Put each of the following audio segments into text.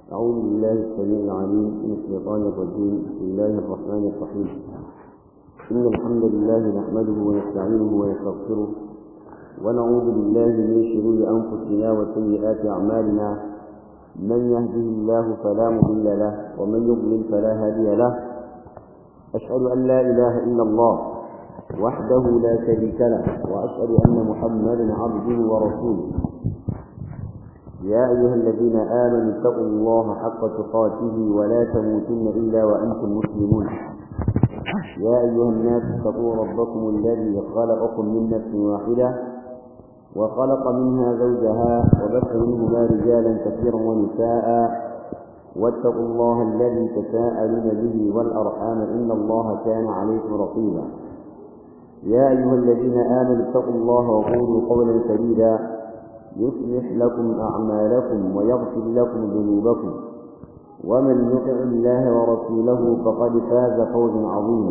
أعوذ بالله السميع العليم من الشيطان الرجيم بسم الله الرحمن الرحيم إن الحمد لله نحمده ونستعينه ونستغفره ونعوذ بالله من شرور أنفسنا وسيئات أعمالنا من يهده الله فلا مضل له ومن يضلل فلا هادي له أشهد أن لا إله إلا الله وحده لا شريك له وأشهد أن محمدا عبده ورسوله يا أيها الذين آمنوا اتقوا الله حق تقاته ولا تموتن إلا وأنتم مسلمون يا أيها الناس اتقوا ربكم الذي خلقكم من نفس واحدة وخلق منها زوجها وبث منهما رجالا كثيرا ونساء واتقوا الله الذي تساءلون به والأرحام إن الله كان عليكم رقيبا يا أيها الذين آمنوا اتقوا الله وقولوا قولا سديدا يصلح لكم أعمالكم ويغفر لكم ذنوبكم ومن يطع الله ورسوله فقد فاز فوزا عظيما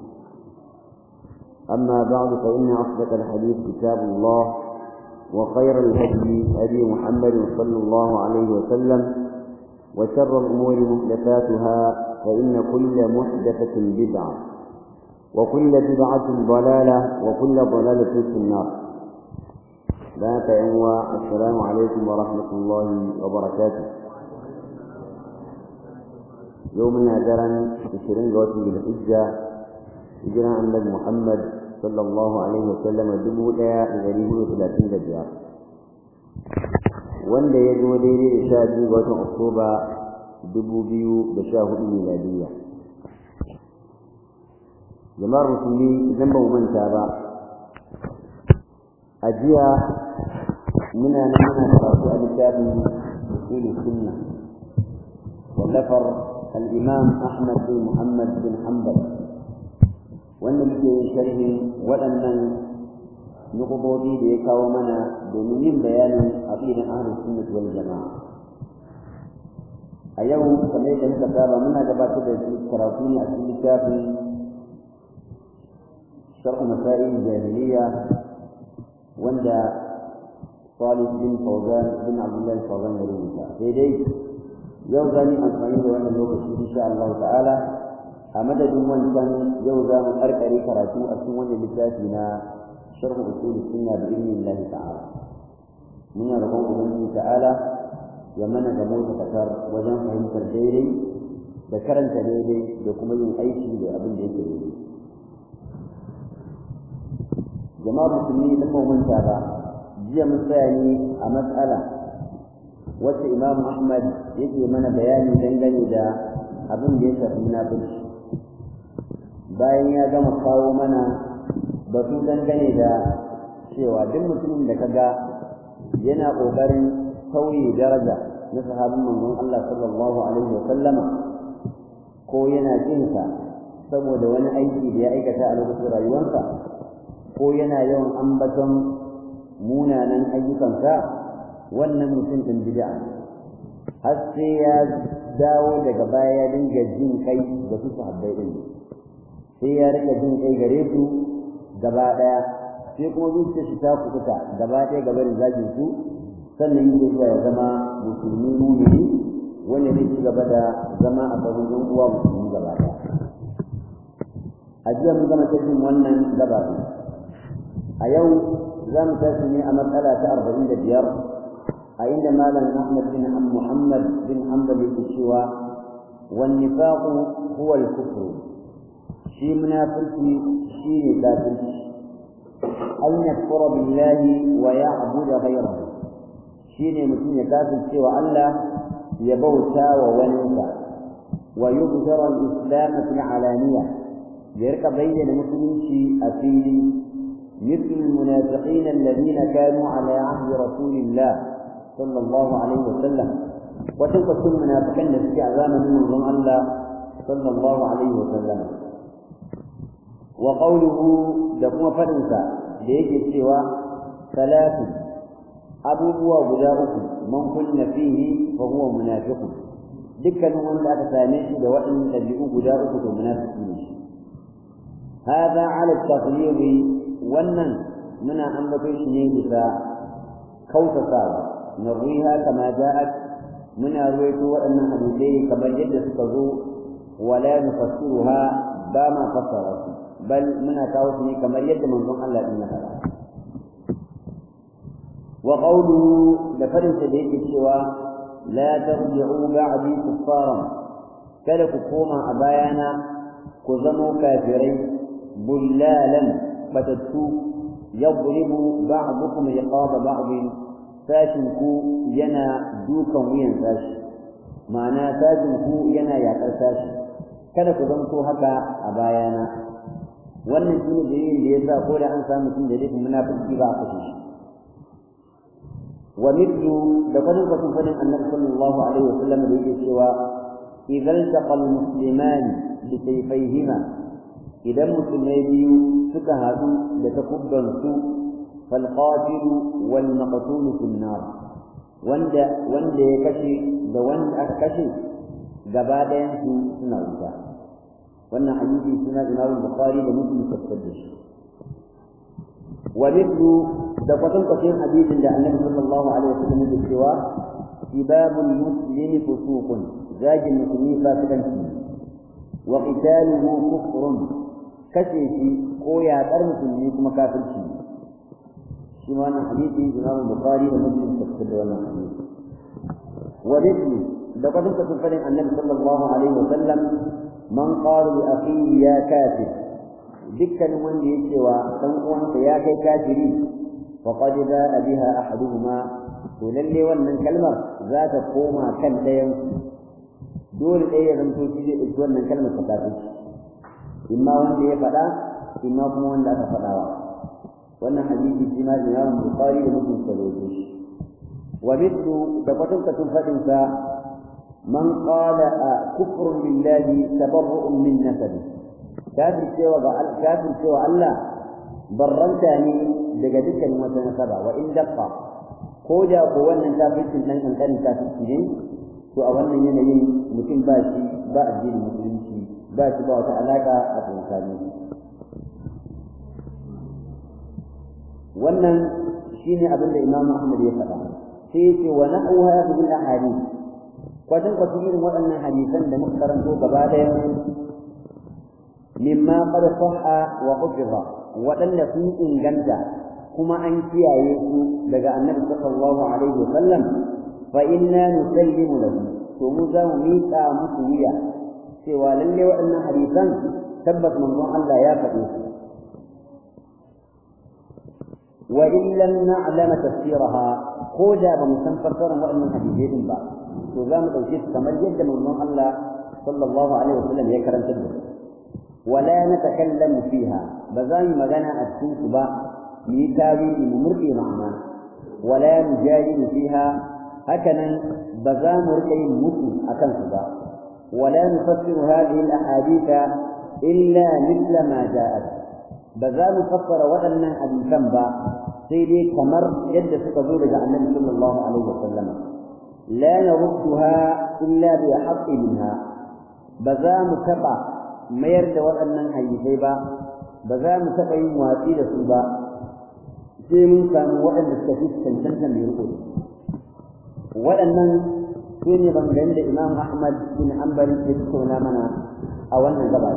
أما بعد فإن أصدق الحديث كتاب الله وخير الهدي هدي محمد صلى الله عليه وسلم وشر الأمور محدثاتها فإن كل محدثة بدعة وكل بدعة ضلالة وكل ضلالة في النار لا تعوى السلام عليكم ورحمة الله وبركاته يومنا درن عشرين جوات بالحجة هجرة النبي محمد صلى الله عليه وسلم دبو لا غريب ثلاثين دجار wanda ya zo daidai da sha biyu ga watan Oktoba dubu biyu da sha hudu miladiyya. Jama'ar musulmi idan ba mu manta ba, a jiya muna nan muna karatu a littafin usulul sunna wallafar al-imam Ahmad bin Muhammad bin Hanbal wanda muke yin sharhin waɗannan nukubobi da ya kawo mana domin yin bayanin aqidan ahlus sunnah wal jama'a a yau kamar yadda muka saba muna gabatar da karatu ne a cikin littafin sharh masail jahiliya wanda Salih bin Fawzan bin Abdullah Fawzan ya rubuta sai dai yau zani amfani da wannan lokaci insha Allah ta'ala a madadin wancan yau za mu karkare karatu a cikin wannan littafi na sharh usul sunna bi idnillah ta'ala muna roƙon ubangiji ta'ala ya mana ga mota takar wajen fahimtar daidai da karanta daidai da kuma yin aiki da abin da yake daidai jama'a musulmi da kuma manta ba jiya mun tsaya ne a matsala wacce imamu ahmad yake mana bayani dangane da abin da ya shafi munafurci bayan ya gama kawo mana batu dangane da cewa duk mutumin da kaga yana ƙoƙarin sauye daraja na sahabin manzon Allah sallallahu alaihi wa sallama ko yana kinsa saboda wani aiki da ya aikata a lokacin rayuwarsa ko yana yawan ambaton munanan ayyukansa wannan mutum ɗin bid'a har sai ya dawo daga baya ya dinga jin kai da su sahabbai ɗin sai ya rika jin kai gare su gaba ɗaya sai kuma zuciya shi ta kukuta gaba ɗaya gaba da zagin su sannan yake zuwa ya zama musulmi mumini wanda zai ci gaba da zama a sahun ɗan uwa musulmi gaba ɗaya a jiya mun gama cikin wannan gaba ɗin a yau za mu tashi ne a matsala ta arba'in da biyar a inda malam ahmad bin muhammad bin hanbal yake cewa wan nifaqu huwa al-kufr shi munafiki shi ne kafirci an yakfura billahi wa ya'budu ghayrahu shi ne mutum ya kafirce wa Allah ya bauta wa waninsa wa yubzara al-islam fi alaniya ya rika bayyana musulunci a fili مثل المنافقين الذين كانوا على عهد رسول الله صلى الله عليه وسلم وتلك المنافقين في أعلام من الله صلى الله عليه وسلم وقوله لكم فرنسا ليجي سوى ثلاث أبو وغداؤه من كن فيه فهو منافق دكا من لا تسامح لوئن تبعوا غداؤه منافقين هذا على التغليظ wannan muna ambaton shi ne bisa kautatawa narwiha kama ja'at muna ruwaito waɗannan hadisai kamar yadda suka zo wala nufassiruha ba ma fassara su bal muna kawo su ne kamar yadda manzon Allah din ya faɗa wa qawluhu da farin sa da yake cewa la tarji'u ba'di kuffaran kada ku koma a bayana ku zamo kafirai bullalan batattu yadribu ba'dukum riqaba ba'din sashin ku yana dukan wuyan sashi ma'ana sashin ku yana yakar sashi kada ku zanto haka a bayana wannan shine dalilin da yasa ko da an samu mutum da laifin munafiki ba a kashe shi wa mithlu da kwadin kwatin fadin annabi sallallahu alaihi wa sallam da yake cewa idza iltaqa almusliman bi sayfayhima idan musulmai biyu suka haɗu da takubban su fal qatil wal maqtul fi nar wanda wanda ya kashe da wanda aka kashe gaba ɗayan su suna wuta wannan hadisi suna Imam Bukhari da Muslim tafsir da shi wa mithlu da kwatan kwatan hadisin da Annabi sallallahu alaihi wasallam ya cewa sibabul muslimi fusuqun zagin musulmi fasikanci wa qitaluhu kufrun kashe shi ko yaƙar musulmi kuma kafirci shi ma wannan hadisi Imam Bukhari da Muslim tafsir da wannan hadisi wa mithlu da kwatan kwatan fadin Annabi sallallahu alaihi wasallam man qala li akhihi ya kafir dukkan wanda yake wa dan uwansa ya kai kafiri faqad ba'a biha ahaduhuma to lalle wannan kalmar za ta koma kan dayan dole ɗaya ya zanto shi zai ɗauki wannan kalmar ta kafirci imma wanda ya faɗa imma kuma wanda aka faɗawa wannan hadisi shi ma Imam Bukhari da Muslim suka rawaito shi wa mithlu da kwatankwacin faɗinsa من قال كفر بالله تبرؤ من نسبه كافر سوى كافر سوى الله برنتني daga dukkan wata nasaba wa in daqqa ko da ko wannan kafircin nan kan kan kafirci ne to a wannan yanayin mutum ba shi ba addinin musulunci ba shi ba wata alaka a tsakanin wannan shine abin da Imam Ahmad ya faɗa sai yace wa na'u hadhihi al-ahadith kwatan kwatan irin waɗannan hadisan da muka karanto gaba ɗaya mimma qad sahha wa hufiza waɗanda sun inganta kuma an kiyaye su daga annabi sallallahu alaihi wasallam fa inna nusallimu lahu to mu za mu miƙa musu wuya cewa lalle waɗannan hadisan tabbas manzon Allah ya faɗe su wa in lam na'lama tafsiraha ko da ba mu san fassarar waɗannan hadisai ba to za mu ɗauke su kamar yadda manzon Allah sallallahu alaihi wasallam ya karanta da su wala natakallamu fiha ba za mu magana a cikin su ba mu yi tawili mu murƙe ma'ana wala nujadilu fiha hakanan ba za mu rika yin mutu akan su ba wala nufassiru hadhihi al-ahadith illa mithla ma ja'at ba za mu fassara waɗannan hadisan ba sai dai kamar yadda suka zo daga annabi sallallahu alaihi wasallam لا نردها إلا بحق منها بزام تبع ما يرد وأن حيثي با بزام تبع مواتي لسوبا sai mun samu waɗanda suka fi cancantan mai riko waɗannan su ne bangayen da imam ahmad bin hanbal ya tattauna mana a wannan gaba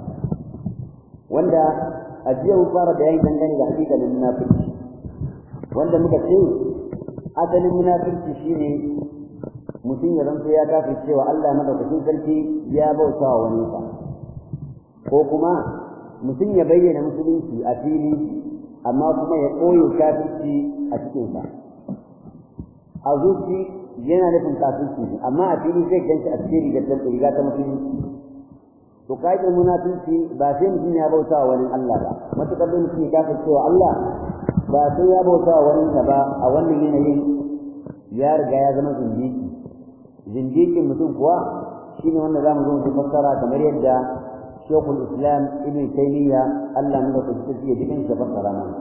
wanda a jiya mun fara bayani dangane da hakikalin munafurci wanda muka ce asalin munafurci shine mutum ya zanto ya kafir cewa Allah madaukakin sarki ya bauta wa wani sa ko kuma mutum ya bayyana musulunci a fili amma kuma ya koyo kafirci a cikin sa a zuci yana nufin kafirci amma a fili zai ganci a cikin rigar ta riga ta musulunci to kaidar munafici ba sai mutum ya bauta wa wani Allah ba matukar da mutum ya kafir cewa Allah ba sai ya bauta wa wani ba a wannan yanayin ya riga ya zama zindiki zindiƙin mutum kuwa shine wanda zamu zo mu fassara kamar yadda Sheikhul Islam Ibn Taymiyyah Allah ne da kuke ya jikin sa fassara mana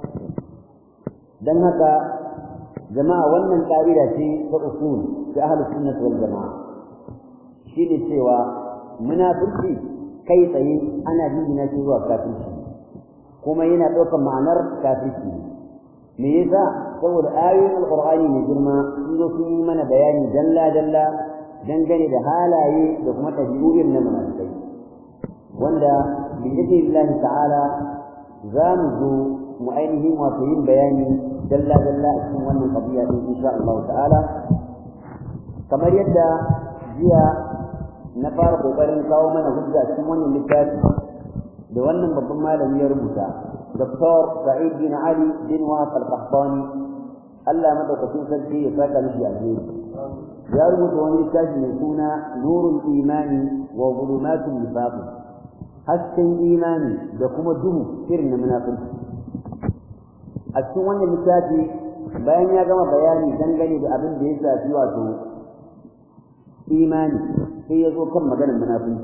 dan haka jama'a wannan ƙa'ida ce ta usul ta ahlus sunnah wal jama'a shine cewa munafiki kai tsaye ana jingina shi zuwa kafirci kuma yana ɗaukar ma'anar kafirci me yasa saboda ayoyin alqur'ani mai girma sun zo sun yi mana bayani dalla dalla dangane da halaye da kuma ɗabi'u na munafikai wanda bi idnillahi ta'ala za mu zo mu ainihin wato yin bayani dalla dalla a cikin wannan qadiya din insha Allah ta'ala kamar yadda jiya na fara kokarin kawo mana hujja cikin wannan littafi da wannan babban malami ya rubuta Dr. Sa'id bin Ali bin Wahab al-Qahtani Allah madaukakin sarki ya saka mishi alheri ya rubuta wani littafi mai suna Nurul Imani wa Zulumatul Nifaq hasken imani da kuma duhu irin na munafiki a cikin wannan littafi bayan ya gama bayani dangane da abin da ya shafi wato imani sai ya zo kan maganar munafiki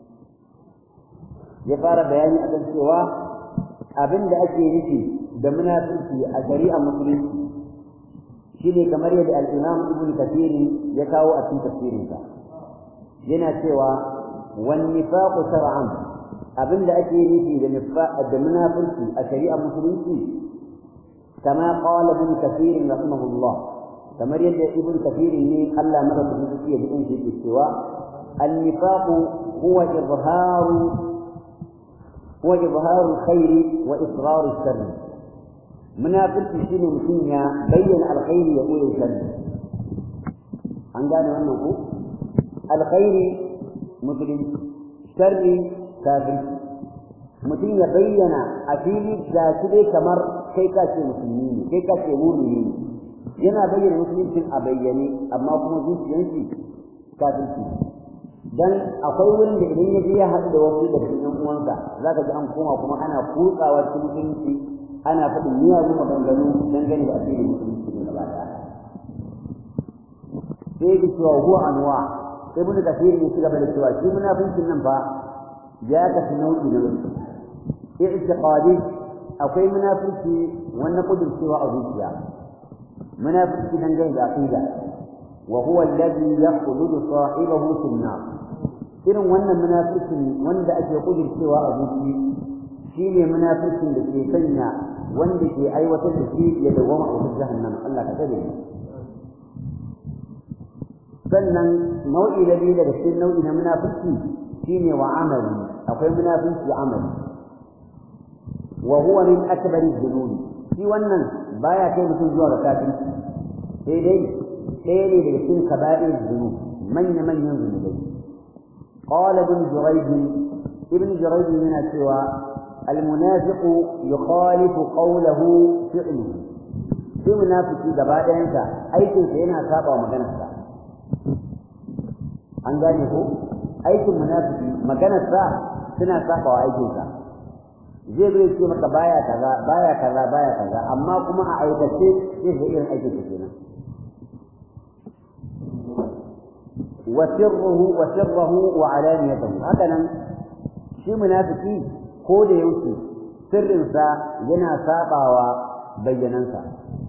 ya fara bayani a kan cewa abin da ake nufi da munafiki a shari'a musulunci shine kamar yadda al-Imam Ibn Kathir ya kawo a cikin tafsirinsa yana cewa wan nifaq shar'an abin da ake nufi da nifaq da munafiki a shari'a musulunci kama qala Ibn Kathir rahimahullah kamar yadda Ibn Kathir ne Allah madaukakin sarki ya ji shi cewa النفاق هو إظهار هو إظهار الخير وإصرار الشر منافق شيء مسنيا بين الخير يقول الشر عن قال أنه الخير مسلم شر كافر mutum ya bayyana a fili ga shi dai kamar kai ka ce musulmi ne kai ka ce mumini ne yana bayyana musuluncin a bayyane amma kuma zuciyarsa kafirci dan akwai wurin da idan ya je ya haɗu da wasu da cikin uwansa zaka ji an koma kuma ana kutsawa cikin musulunci ana faɗin miyagun maganganu dangane da addinin musulunci ne gaba ɗaya sai da cewa huwa anwa sai mun da kafiri ne shi gaba da cewa shi munafincin nan fa ya kasu nau'i na wani i'tiqadi akwai munafiki wannan kudurcewa a zuciya munafiki dangane da aqida وهو الذي يخلد صاحبه في النار irin wannan munafikin wanda ake kudircewa a zuci shine munafikin da ke sanya wanda ke aiwatar da shi ya dawama a wutar jahannama Allah ka tsare sannan nau'i da biyu daga cikin nau'i na munafiki shine wa amali akwai munafiki amali wa huwa min akbari dhunubi shi wannan baya kai mutum zuwa ga kafirci sai dai ɗaya ne daga cikin kaba'ir dhunub manya manyan zunubai قال ابن جريج ابن جريج من سوى المنافق يخالف قوله فعله في منافق gaba ɗayansa aikinsa yana saba wa maganarsa an gane ko aikin munafiki maganarsa suna saba wa aikinsa zai zai ce maka baya kaza baya kaza baya kaza amma kuma a aikace zai ga irin aikinsa kenan وسره وسره وعلانيته هكذا shi munafiki ko da yake sirrinsa yana sabawa bayyanansa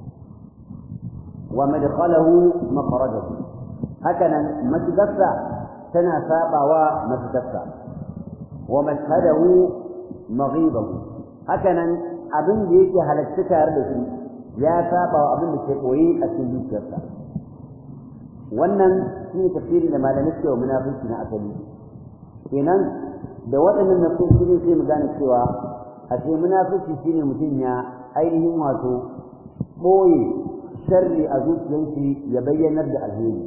wa madkhalahu makhrajahu hakanan masjidarsa tana sabawa masjidarsa wa mashhadahu maghibahu hakanan abin da yake halatta tare da shi ya sabawa abin da ke koyi a cikin zuciyarsa wannan shi ne tafsirin da malamai suke wa munafiki na asali kenan da waɗannan nasoshi ne sai mu gane cewa a ce munafiki shine mutum ya ainihin wato ɓoye sharri a zuciyarsa ya bayyanar da alheri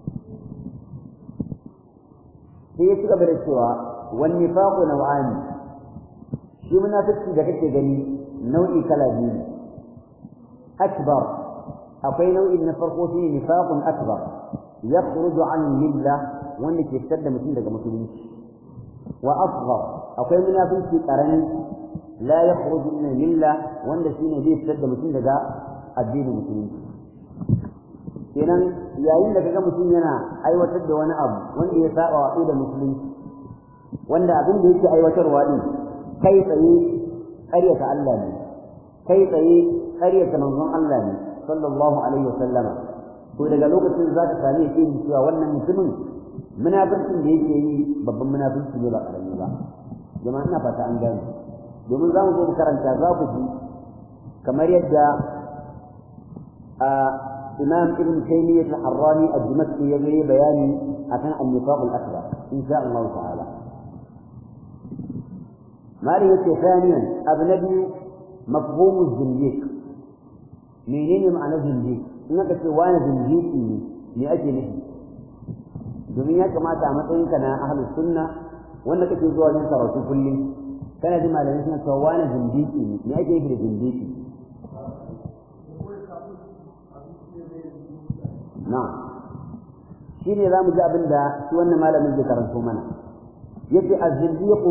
sai ya ci gaba da cewa wan nifaqu naw'ani shi munafiki da kake gani nau'i kala biyu ne akbar akwai nau'in na farko shi nifaqun akbar yakhruju an milla wanda ke fitar da mutum daga musulunci wa asghar akwai munafiki karami la yakhruju min milla wanda shine zai fitar da mutum daga addinin musulunci kenan yayin da kaga mutum yana aiwatar da wani abu wanda ya saba wa da musulunci wanda abin da yake aiwatarwa din kai tsaye ƙaryata Allah ne kai tsaye ƙaryata manzon Allah ne sallallahu alaihi wasallama to daga lokacin za ka same shi cewa wannan mutumin munafircin da yake yi babban munafirci ne ba karami ba jama'a ina fata an gane domin za mu zo mu karanta za ku ji kamar yadda إمام ابن تيمية الحراني الدمشقي يجري بياني عشان النفاق الأكبر إن شاء الله تعالى مارية ثانيا أبنبي مفهوم الزنديق منين معنى زنديق إنك سوانا زنديق لأجل domin ya kamata a matsayinka na ahlus sunna wanda kake zuwa wajen karatu kullum kana ji malamai suna cewa wani zindiki ne me ake yi da zindiki na'am shi ne za mu ji abin da shi wannan malamin zai karanto mana yace az-zindiqu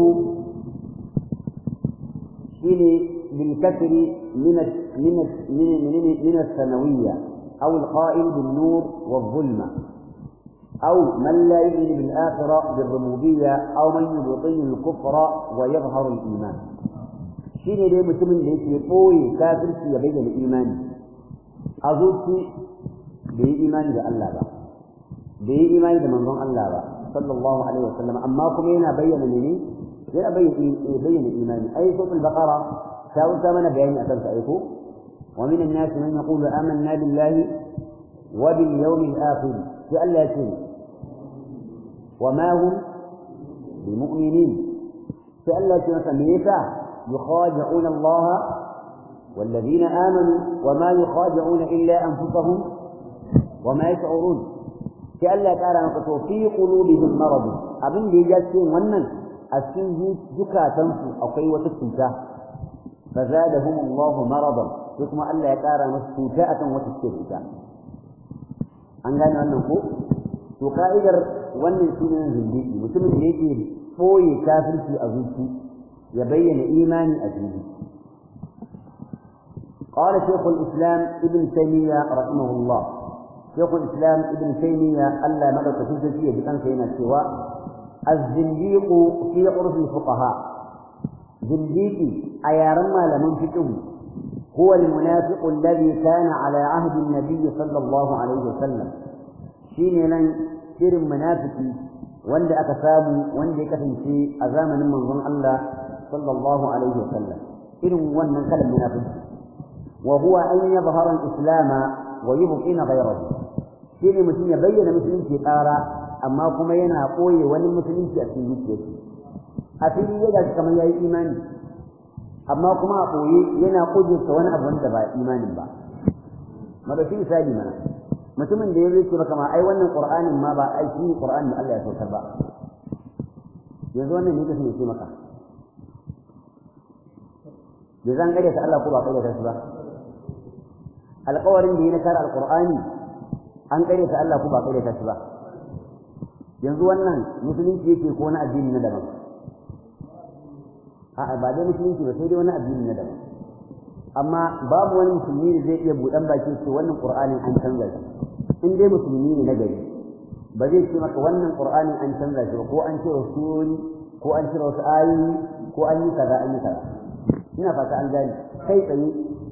shi ne bil kasri min min min min as-sanawiyya aw al-qa'il bin nur wal-zulma أو من لا يؤمن بالآخرة بالربوبية أو من يبطن الكفر ويظهر الإيمان شيء دي متمن ليس يقوي كافر في يبين الإيمان أزوتي بي إيمان ده الله با بي إيمان ده منظوم الله با صلى الله عليه وسلم أما كمينا بين مني لا بين بين الإيمان أي سورة البقرة شاول ثمن بيان أتم سأيكو ومن الناس من يقول آمنا بالله وباليوم الآخر فألا يكون وما هم بمؤمنين فألا تنسميتا يخادعون الله والذين آمنوا وما يخادعون إلا أنفسهم وما يشعرون فألا تعالى نقصوا في قلوبهم مرض أبن دي جالسين ونن أسين زكاة تنفو أو كي وتسكتا فزادهم الله مرضا ثم ألا يتارى مسكوتاءة وتسكتا an gane wannan ko to ka'idar wannan sunan zindiki mutumin da yake boye kafirci a zuci ya bayyana imani a fili قال شيخ الإسلام ابن تيمية رحمه الله شيخ الإسلام ابن تيمية ألا مدى تفوزية بكان كينا السواء الزنديق في عرف الفقهاء زنديقي أيارما لمن فكه هو المنافق الذي كان على عهد النبي صلى الله عليه وسلم شين لن سير منافقي وند أكسابه وند كفنسي أزامن من ظن الله صلى الله عليه وسلم إن ون كلم منافق وهو أن يظهر الإسلام ويبطن غيره شين مسلم يبين مسلم في قارة أما كما ينا قوي وللمسلم في أسلم أفيد يجب كما يأي إيماني amma kuma a ɓoye yana ƙudurta wani abu wanda ba imanin ba madauki misali mana mutumin da ya zai ce maka ma ai wannan qur'anin ma ba ai shi qur'anin da Allah ya saukar ba yanzu wannan ne kace ce maka da zan gare ta Allah ko ba gare ta shi ba alƙawarin da ya na kare alqur'ani an gare ta Allah ko ba gare ta shi ba yanzu wannan musulunci yake ko na addini na daban a'a ba dai musulunci ba sai dai wani addini na daban amma babu wani musulmi da zai iya buɗan baki ce wannan qur'anin an canza shi in dai musulmi ne na gari ba zai ce maka wannan qur'anin an canza shi ba ko an cire surori ko an cire wasu ayoyi ko an yi kaza an yi kaza ina fata an gane kai tsaye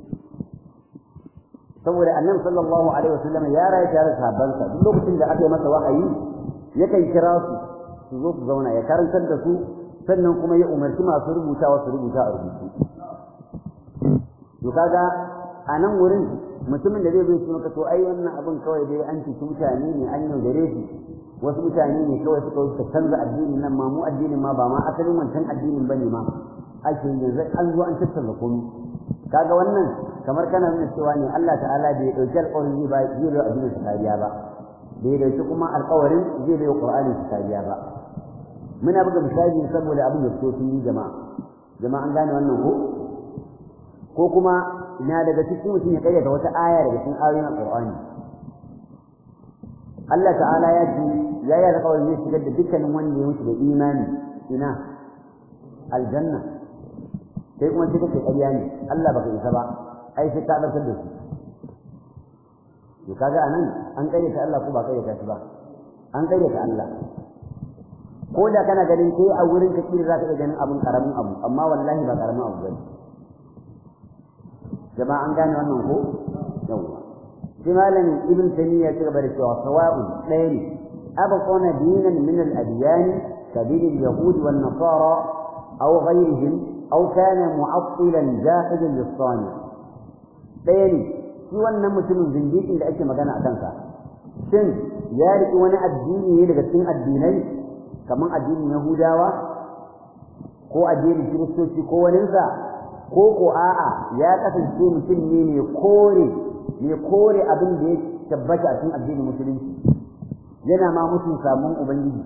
saboda annabi sallallahu alaihi wasallam ya rayu tare da sahabbansa duk lokacin da aka yi masa wahayi yakan kira su su zo su zauna ya karantar da su sannan kuma ya umarci masu rubutawa su rubuta a rubutu to kaga a nan wurin mutumin da zai zo su maka to ai wannan abin kawai dai an cuci mutane ne an yaudare su wasu mutane ne kawai suka suka canza addinin nan ma mu addinin ma ba ma asalin wancan addinin bane ma ake yanzu an zo an tattauna komai kaga wannan kamar kana nuna cewa ne Allah ta'ala bai dauki alƙawarin zai ba zai bai addinin su kariya ba bai dauki kuma alƙawarin zai bai Qur'ani su kariya ba muna buga misali saboda abin da so sun yi jama'a jama'a an gane wannan ko ko kuma ina daga cikin mutum ya kayyata wata aya daga cikin ayoyin Qur'ani Allah ta'ala ya ce ya yi alƙawarin zai shigar da dukkanin wanda ya mutu da imani ina aljanna sai kuma sai kake ƙarya ne Allah baka isa ba ai sai ka ɗaukar da su to kaga anan an ƙaryata Allah ko ba ƙaryata shi ba an ƙaryata Allah ko da kana ganin kai a wurin ka kira za ka iya ganin abun karamin abu amma wallahi ba karamin abu bane jama'a an gane wannan ko yawwa shi malam ibn taymiya ya gaba da cewa sawa'u ɗaya ne abqana dinan min al-adyan كدين اليهود والنصارى أو غيرهم أو كان معطلا جاحدا للصانع بيني shi wannan mutumin zindiƙin da ake magana a kansa shin ya riƙi wani addini ne daga cikin addinai kamar addinin yahudawa ko addinin kiristoci ko waninsa ko ko a'a ya kasance mutum ne mai kore mai kore abin da ya tabbata a cikin addinin musulunci yana ma mutum samun ubangiji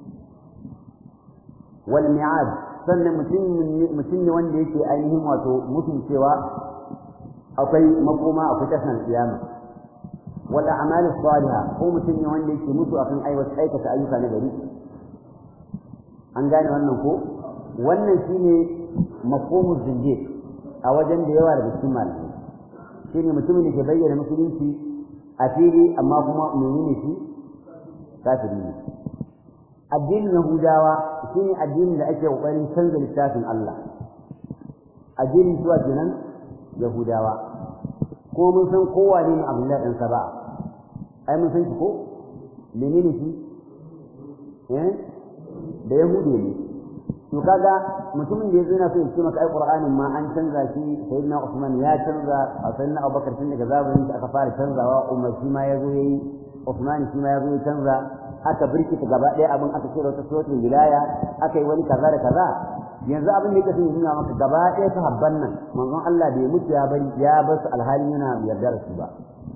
wal mi'ad sannan mutum mutum ne wanda yake ainihin wato mutum cewa akwai makoma akwai tashan kiyama wal a'mal salihah ko mutum ne wanda yake mutu akan aiwata aikata ayyuka na gari an gane wannan ko wannan shine mafhumul zindiq a wajen da yawa daga cikin malamai shine mutumin da ke bayyana musulunci a fili amma kuma menene shi kafiri ne addinin yahudawa shine addinin da ake kokarin canza littafin Allah addinin zuwa kenan yahudawa ko mun san kowa ne Abdullahi dan Saba ai mun san shi ko menene shi eh da yahudi ne to kaga mutumin da yazo yana so ya ce maka ai qur'anin ma an canza shi sayyidina usman ya canza sayyidina abubakar tun daga zamanin da aka fara canzawa umar shi ma yazo yayi usman shi ma yazo ya canza aka birkita gaba ɗaya abin aka cire wata suratul wilaya aka yi wani kaza da kaza yanzu abin da yake son nuna maka gaba ɗaya sahabban nan manzon Allah bai mutu ya bari ya bar su alhalin yana yarda da su ba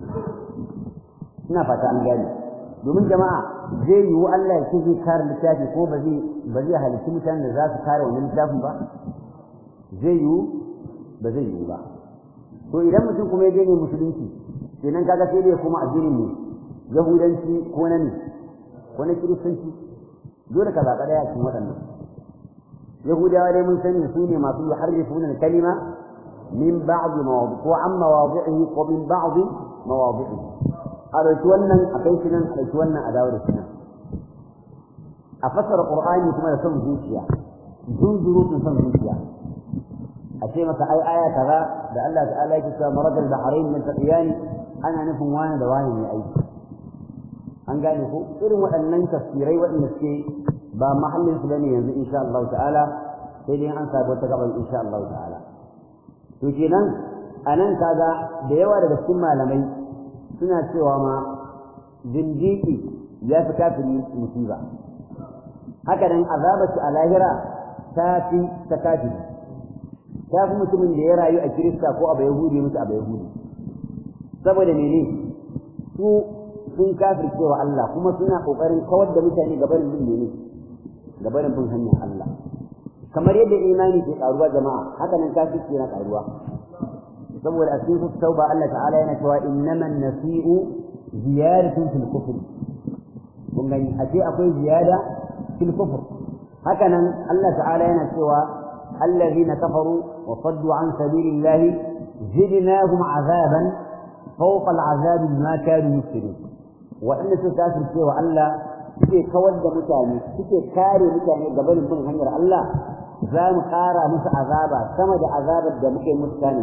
ina fata an gane domin jama'a zai yiwu Allah ya ce zai kare littafi ko ba zai ba zai halitta mutanen da za su kare wannan littafin ba zai yiwu ba zai yiwu ba to idan mutum kuma ya daina musulunci kenan kaga sai dai kuma addinin ne yahudanci ko na ne ko na kiristanci dole ka zaɓa ɗaya cikin waɗannan yahudawa dai mun sani su ne masu yuharrifuna kalima min ba'd mawadi ko an mawadi'ihi ko min ba'd mawadi'ihi a ɗauki wannan a kai shi nan a ɗauki wannan a dawo da shi nan a fassara qur'ani kuma da son zuciya zunzurutun son zuciya a ce maka ai aya kaza da Allah ta'ala yake cewa maradal bahrain min taqiyani ana nufin wani da wani ne aiki an gane ko irin waɗannan tafsirai waɗanda suke ba mahallin su bane yanzu insha Allah ta'ala sai dai an sabu wata gaban insha Allah ta'ala to kenan anan kaga da yawa daga cikin malamai suna cewa ma zindiki ya fi kafiri musiba haka nan azabarsu a lahira ta fi ta kafiri ta fi mutumin da ya rayu a kirista ko a bai yahudi mutu a bai yahudi saboda mene su sun kafir cewa Allah kuma suna kokarin kawar da mutane gabanin bin mene gabanin bin hanyar Allah kamar yadda imani ke karuwa jama'a haka nan kafirci yana karuwa saboda a cikin tauba Allah ta'ala yana cewa innaman nasi'u ziyaratun fil kufr kun gani ashe akwai ziyada fil kufr haka nan Allah ta'ala yana cewa الذين كفروا وصدوا عن سبيل الله زدناهم عذابا فوق العذاب بما كانوا يفسدون وإن سكاسر سوى الله suke kawar da mutane suke kare mutane gaban bin hanyar Allah za mu ƙara musu azaba sama da azabar da muke musu tani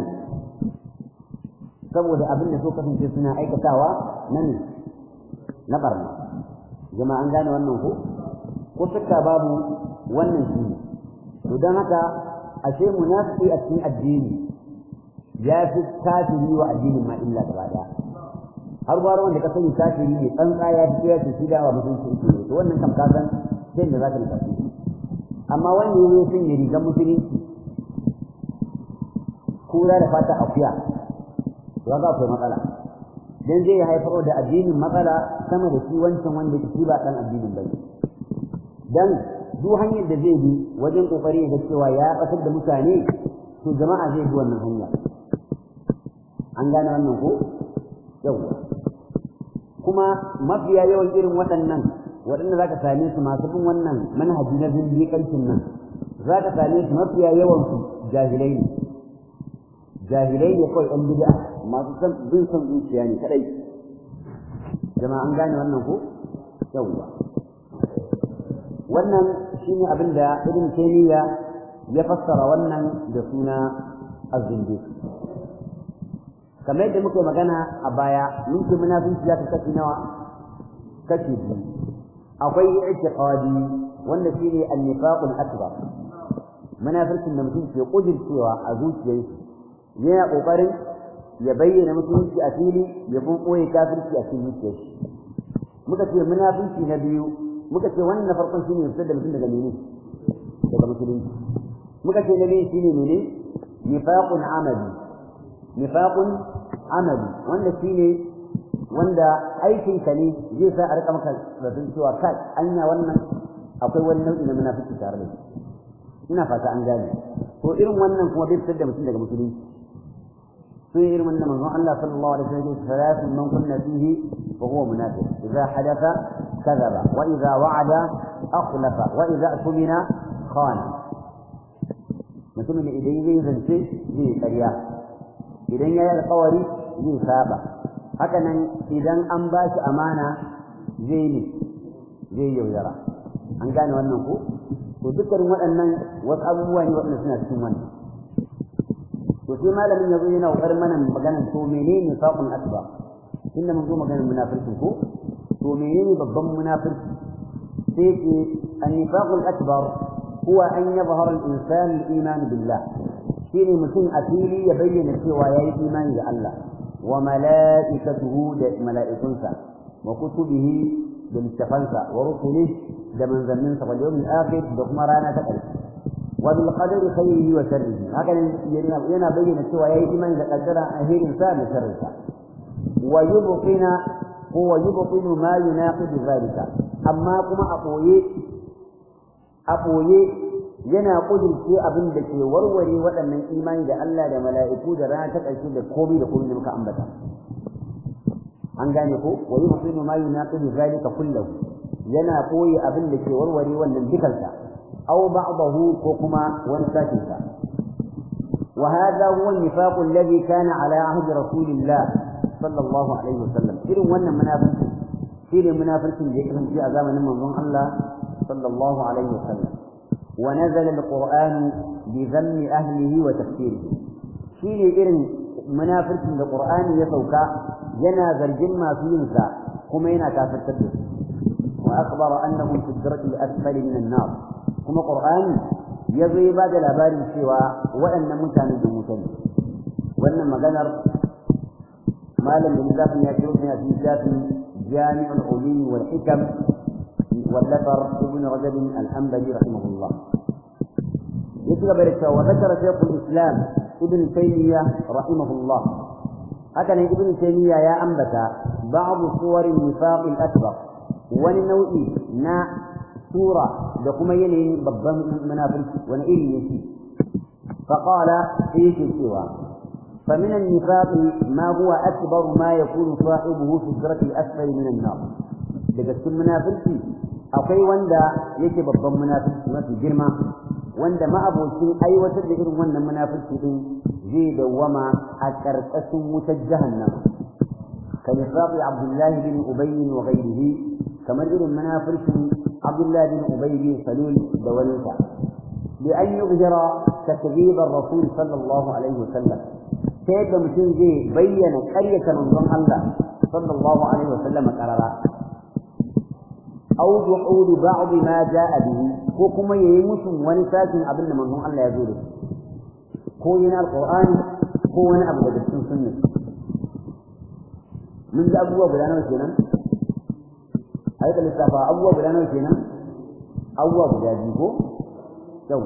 saboda abin da so kasance suna aikatawa na ne na barna jama'a an gane wannan ko ko shakka babu wannan shi ne to don haka ashe munafiki a cikin addini ya fi kafiri wa addinin ma illa gaba daya har gwara wanda ka sani kafiri ne tsantsa ya fi ya shi da wa mutunci yake ne to wannan kam ka san sai da zaka nufa amma wanda ya zo sun yi rigar musulunci kura da fata akuya to ga akwai matsala dan zai haifar da addinin matsala sama da shi wancan wanda shi ba dan addinin ba dan duk hanyar da zai bi wajen kokari ga cewa ya batar da mutane to jama'a zai bi wannan hanya an gane wannan ko yawa kuma mafiya yawan irin waɗannan waɗanda za ka same su masu bin wannan manhaji na zindiƙancin nan za ka same su mafiya yawan su jahilai ne jahilai ne kawai ɗan bid'a masu san bin son zuciya ne kadai jama'a an gane wannan ko yawa wannan shine abin da ibn taymiya ya fassara wannan da suna az-zindiq kamar yadda muka magana a baya mun ce munafinci ya kashi nawa kashi biyu akwai i'tiqadi wanda shine an-nifaqul akbar munafircin da mutum ke kudircewa a zuciyarsa yana kokarin ya bayyana musulunci a fili ya kuma ɓoye kafirci a cikin zuciyar shi muka ce munafinci na biyu muka ce wannan na farkon shine fitar da mutum daga mene daga musulunci muka ce na biyu shine mene nifaqun amali nifaqun amali wanda shine wanda aikin ka ne zai sa a rika maka zaton cewa kai anya wannan akwai wani nau'i na munafiki tare da shi ina fata an gane to irin wannan kuma bai fitar da mutum daga musulunci sun yi irin wannan manzon Allah sallallahu alaihi wasallam ya ce salatun man kunna fihi fa huwa munafiq idza hadatha kadhaba wa idza wa'ada akhlafa wa idza tumina khana mutumin idan zai zance zai ƙarya idan ya yi alƙawari zai saba haka nan idan an ba shi amana zai ne zai yaudara an gane wannan ko to dukkanin waɗannan wasu abubuwa ne waɗanda suna cikin wannan to sai malamin yazo yana kokarin mana maganar to menene faqul akbar inda mun zo maganar munafiki ko to menene babban munafiki sai ce an-nifaqul akbar huwa an yadhhara al-insan al-iman billah shine mutum a fili ya bayyana cewa yayi imani da Allah wa mala'ikatuhu da mala'ikunsa wa kutubihi da littafansa wa rusulihi da manzanninsa wal yawmil akhir da kuma rana ta ƙarshe wa bil qadari khayrihi wa sharrihi haka yana bayyana cewa yayi imani da qaddara ahirin sa da sharrin sa wa yubqina huwa yubqinu ma yunaqidu zalika amma kuma a boye a boye yana kudurce abin da ke warware waɗannan imani da Allah da mala'iku da rana ta ƙarshe da komai da komai da muka ambata an gane ko wa yubqinu ma yunaqidu zalika kullahu yana koyi abin da ke warware wannan dukansa aw ba'dahu ko kuma wani sashin sa wa hadha huwa an-nifaq alladhi kana ala ahdi rasulillah sallallahu alaihi wasallam irin wannan munafiki shine munafikin da ya kasance a zamanin manzon Allah sallallahu alaihi wasallam wa nazala al-qur'an bi dhammi ahlihi wa tafsirihi shine irin munafikin da qur'ani ya sauka yana zargin masu yin sa kuma yana kafirtar da su وأخبر أنهم في الدرك الأسفل من النار كما قرآن يضي بعد الأبار سوى وأن متان بمتن وأن مغنر ما لم ينزاف يأتيونا في ذات جامع العلوم والحكم واللفر ابن رجب الحنبلي رحمه الله يكتب وذكر شيخ الإسلام ابن تيمية رحمه الله هكذا ابن تيمية يا أنبت بعض صور النفاق الأكبر wani nau'i na sura da kuma yanayin babban munafiki wani iri ne shi faqala yake cewa فمن النفاق ما هو أكبر ما يكون صاحبه في الدرك الأسفل من النار daga cikin munafiki akwai wanda yake babban munafiki mafi girma wanda ma'abocin aiwatar da irin wannan munafiki din zai dawwama a ƙarƙashin wutar jahannama kan nifaqi abdullahi bin ubayy wa ghayrihi kamar irin munafircin Abdullah bin Ubay bin Salul da walinsa bi an yujra takdhib ar-rasul sallallahu alaihi wasallam sai da mutum zai bayyana ƙaryata manzon Allah sallallahu alaihi wasallam karara aw duhud ba'd ma jaa bihi ko kuma yayi musun wani sakin abin da manzon Allah ya zo da ko yana alqur'ani ko wani abu daga cikin sunna mun ji abubuwa guda nawa kenan a yi lissafa abubuwa guda nawa kenan abubuwa guda biyu ko yau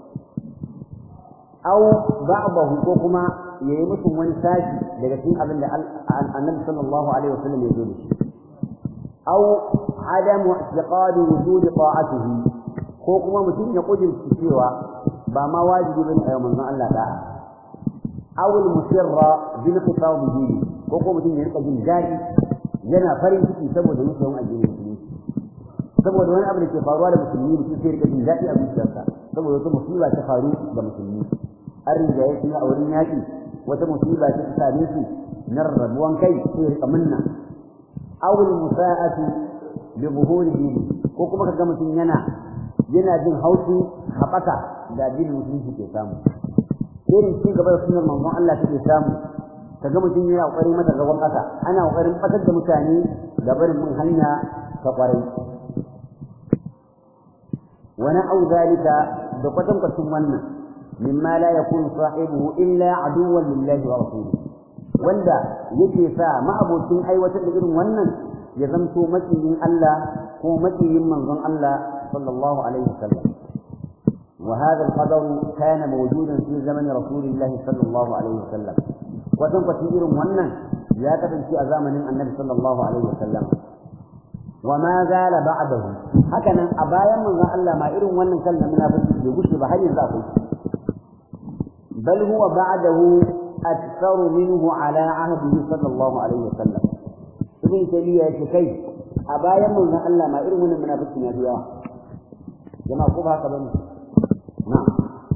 au ba'dahu ko kuma yayi musu wani sashi daga cikin abin da annabi sallallahu alaihi wasallam ya zo da shi au adamu i'tiqad wujud ta'atihi ko kuma mutum ya kudurci cewa ba ma wajibi bane a manzon Allah da'a aw al-musirra bil khitab bihi ko kuma mutum ya rika jin daɗi yana farin ciki saboda yake yawan addinin musulunci saboda wani abu da ke faruwa da musulmi mutum sai rika jin daɗi a zuciyarsa saboda wata musiba ta faru da musulmi an rigaye su a wurin yaƙi wata musiba ta ta same su na rarrabuwan kai sai rika minna awul musa'atu bi buhurihi ko kuma kaga mutum yana yana jin haushi haɓaka da addinin musulunci ke samu irin ci gaba da sunan manzon Allah take samu kaga mutum yana kokarin mata gaban ƙasa ana kokarin fatar da mutane da barin mun hanya ta kwarai wani au zalika da kwatan kwatan wannan mimma la yakunu sahibuhu illa aduwwan lillahi wa rasulihi wanda yake sa ma'abocin aiwatar da irin wannan ya zamto makiyin Allah ko makiyin manzon Allah sallallahu alaihi wasallam وهذا القدر كان موجودا في زمن رسول الله صلى الله عليه وسلم وتم كثير منا يا كتب في زمن النبي صلى الله عليه وسلم وما زال بعده هكذا أبايا من الله ما إرم ونن كلمة من أبو يقول بحي ذاته بل هو بعده أكثر منه على عهده صلى الله عليه وسلم ابن تيمية يشكي أبايا من الله ما إرم ونن من أبو يقول جماعة كوبها كبيرة na'am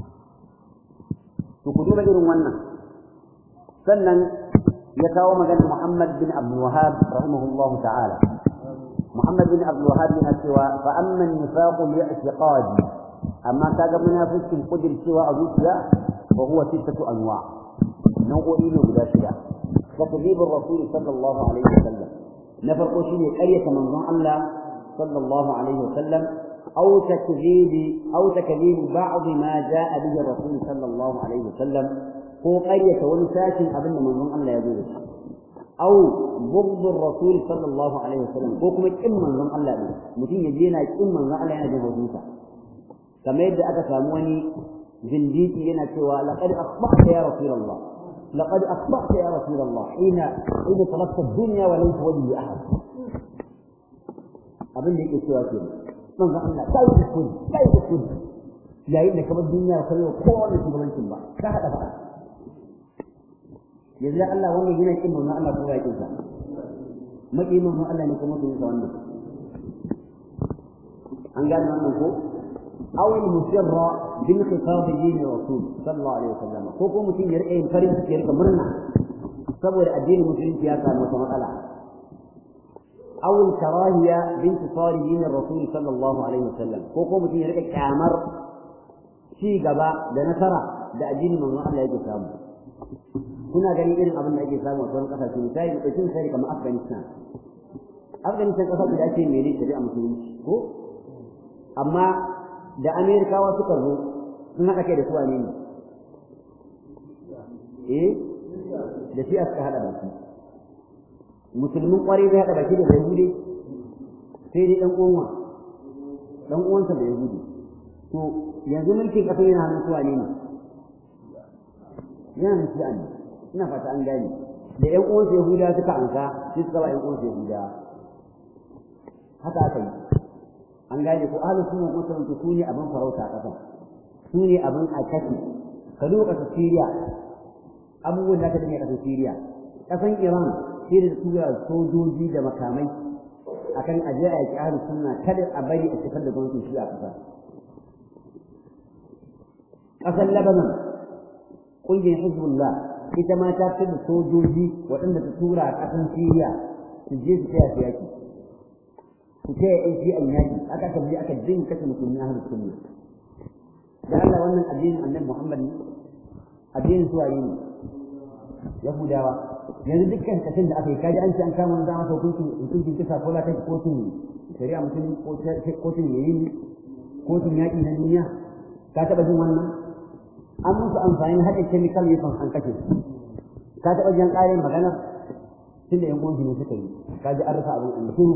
to ku duba irin wannan sannan ya kawo magana Muhammad bin Abdul Wahhab rahimahullahu ta'ala Muhammad bin Abdul Wahhab yana cewa fa amma an-nifaqu li'tiqadi amma kaga munafikin kudir cewa a zuciya wa huwa sittatu anwa nau'o'i ne guda shida takdhib ar-rasul sallallahu alaihi wasallam na farko shine ƙaryata manzon Allah sallallahu alaihi wasallam أو تكذيب أو تكذيب بعض ما جاء به الرسول صلى الله عليه وسلم هو قرية ونساك أبن من الله يقول أو بغض الرسول صلى الله عليه وسلم هو كما إما من الله يقول متين يجينا إما من الله يجب وجوسا كما يبدأ أتفهموني زنديتي لنا سوى لقد أصبحت يا رسول الله لقد أصبحت يا رسول الله حين حين طلبت الدنيا وليس ولي أحد أبن لي سوى كده manzon Allah kai da kudi kai da kudi yayin da kamar duniya ta yi kowa da shugabancin ba ka hada ba yanzu Allah wannan yana kin manzon Allah ko ya kinsa maki manzon Allah ne kuma kin sa wannan an gane wannan ko aw al musirra bil khitab din rasul sallallahu alaihi wasallam ko ko mutum ya rike yin farin ciki ya rika murna saboda addinin musulunci ya samu wata matsala أو الكراهية بانتصار دين الرسول صلى الله عليه وسلم كوكو متين يرك كامر شي غبا da nasara da addinin manzon Allah yake samu kuna gani irin abin da ake samu a sauran kasashe misali da cikin sai kamar Afghanistan Afghanistan kasar da ake mene shari'a musulunci ko amma da Amerikawa suka zo sun haɗa kai da su ne eh da shi aka haɗa baki musulmin kwarai zai haɗa baki da yahudi sai dai ɗan uwanwa ɗan uwansa da yahudi to yanzu mulkin ƙasar yana hannun suwa ne yana hannun shi'a ne ina fata an gane da ƴan uwansa yahuda suka anka sai suka ba ƴan uwansa yahuda haka aka yi an gane ko ahlus sunna ko sun su ne abin farauta a ƙasar su ne abin a kashi ka duba ƙasar Syria abubuwan da aka dinga ƙasar Syria ƙasar Iran sai da tura sojoji da makamai akan aje a yaki ahlus sunna kada a bari a cikar da gwamnatin shi a kasar kasar Lebanon kungiyar Hezbollah ita ma ta fi da sojoji waɗanda ta tura a ƙasar Syria su je su taya su yaki su taya ƴan shi'an yaki aka aka je aka din kashe musulmi ahlus sunna da Allah wannan addinin Annabi Muhammad ne addinin suwaye ne Yahudawa yanzu dukkan kashin da aka yi kaji an ce an kama wanda masa hukuncin hukuncin kisa ko la kai kotun shari'a musulmi ko kotun yayi kotun yaƙi na duniya ka taɓa jin wannan an musu amfani haɗin chemical weapons an kashe ka taɓa jin ƙarin maganar tun da yan uwan ne suka yi ka ji an rasa abin an shiru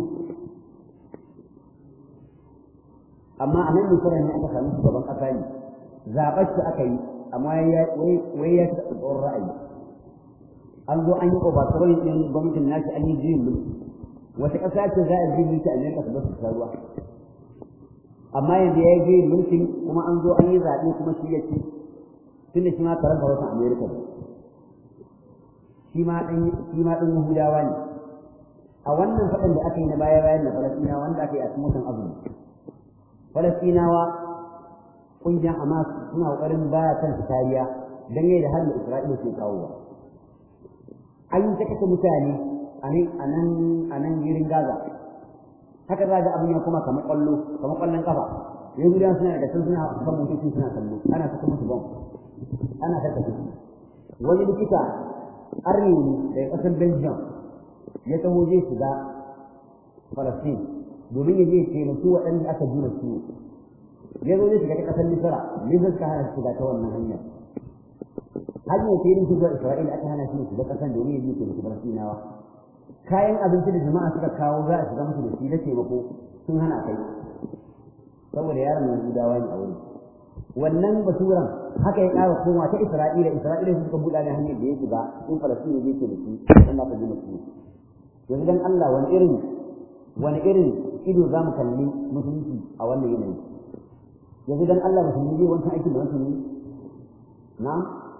amma a nan misira ne aka sami shugaban ƙasa ne zaɓar shi aka yi amma wai ya taɓa tsoron ra'ayi an zo an yi overthrowing din gwamnatin nashi an yi juyin mulki wata ƙasa ce za a ji mulki a Amerika su basu ruwa amma yanzu ya yi juyin mulkin kuma an zo an yi zaɓe kuma shi ya ce tun da shi ma karanta wasan Amerika ne shi ma ɗan shi ma ɗan Yahudawa ne a wannan faɗin da aka yi na baya bayan da Falastinawa wanda aka yi a cikin watan azumi Falastinawa ƙungiyar Hamas suna ƙoƙarin ba kansu kariya dangane da har da Isra'ila ke kawowa an yi ta kashe mutane a nan a nan girin Gaza haka za ga abin ya kuma kamar kwallo kamar kwallon kafa yanzu da suna da sun suna kan motoci suna kallo ana saka musu bom ana saka su wani likita arni ne daga ƙasar Belgium ya taho zai shiga Palestine domin ya je ya taimaki waɗanda aka juna su ya zo zai shiga ta ƙasar Misra ne zai ka hana shiga ta wannan hanyar hanyar filin shigar Isra'ila aka hana shi ne shiga ƙasan domin ya ke da shigar Sinawa kayan abinci da jama'a suka kawo za a shiga musu da shi na taimako sun hana kai saboda yaron Yahudawa ne a wurin wannan baturan haka ya ƙara koma ta Isra'ila Isra'ila suka buɗa da hanyar da ya shiga in Falastin ya ke da shi in ba ka ji mutum yanzu dan Allah wani irin wani irin ido za mu kalli musulunci a wannan yanayi yanzu dan Allah musulmi zai wancan aikin da wancan yi na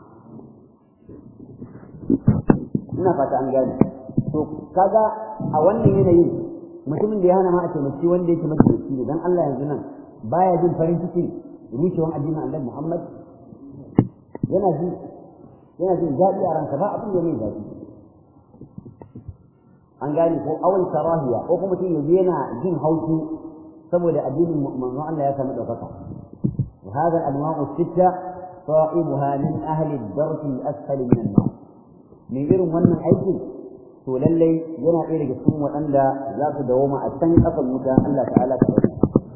ina fata an gane to kaga a wannan yanayin mutumin da ya hana ma a taimaki wanda yake majalisi ne dan Allah yanzu nan baya jin farin ciki rushewan addinin Allah Muhammad yana ji yana jin daɗi a ranka ba abin da mai daɗi an gane ko awal karahiya ko kuma mutum yanzu yana jin haushi saboda addinin manzon Allah ya samu ɗaukaka وهذا الأنواع الستة صاحبها من أهل الدرك الأسفل من النار من غير من أيدي to lallai yana ɗaya daga cikin waɗanda za su dawoma a can ƙasan wuta Allah ta'ala ta bari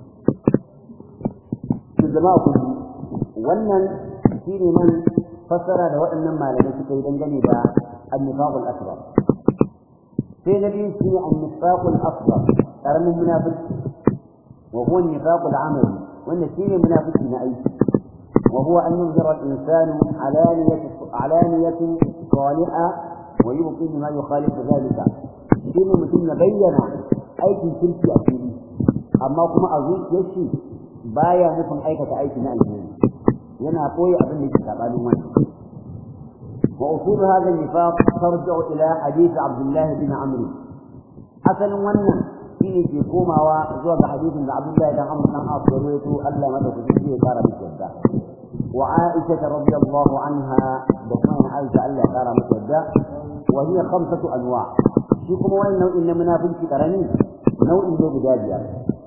su zama ku wannan shine nan fassara da waɗannan malamai suka yi dangane da annifaqul akbar sai na biyu shine annifaqul asghar karamin munafiki wa huwa annifaqul amali wannan shine munafiki na aiki وهو أن يظهر الإنسان علانية علانية صالحة ويبطل ما يخالف ذلك شنو mutum ya bayyana aikin kirki a fili amma kuma a zuciyarshi baya nufin aikata aiki na alheri yana koyi abin da yake sabanin wannan wa usul hadha an-nifaq tarji'u ila hadith Abdullah bin Amr asalin wannan shine ke komawa zuwa ga hadisin da Abdullah bin Amr dan As rawaito Allah madaukaki ya fara miki yadda وعائشة رضي الله عنها بطمان عائشة ألا ترى مسجدة وهي خمسة أنواع شكم وين نوع إن منافق كرني نوع ذو بداية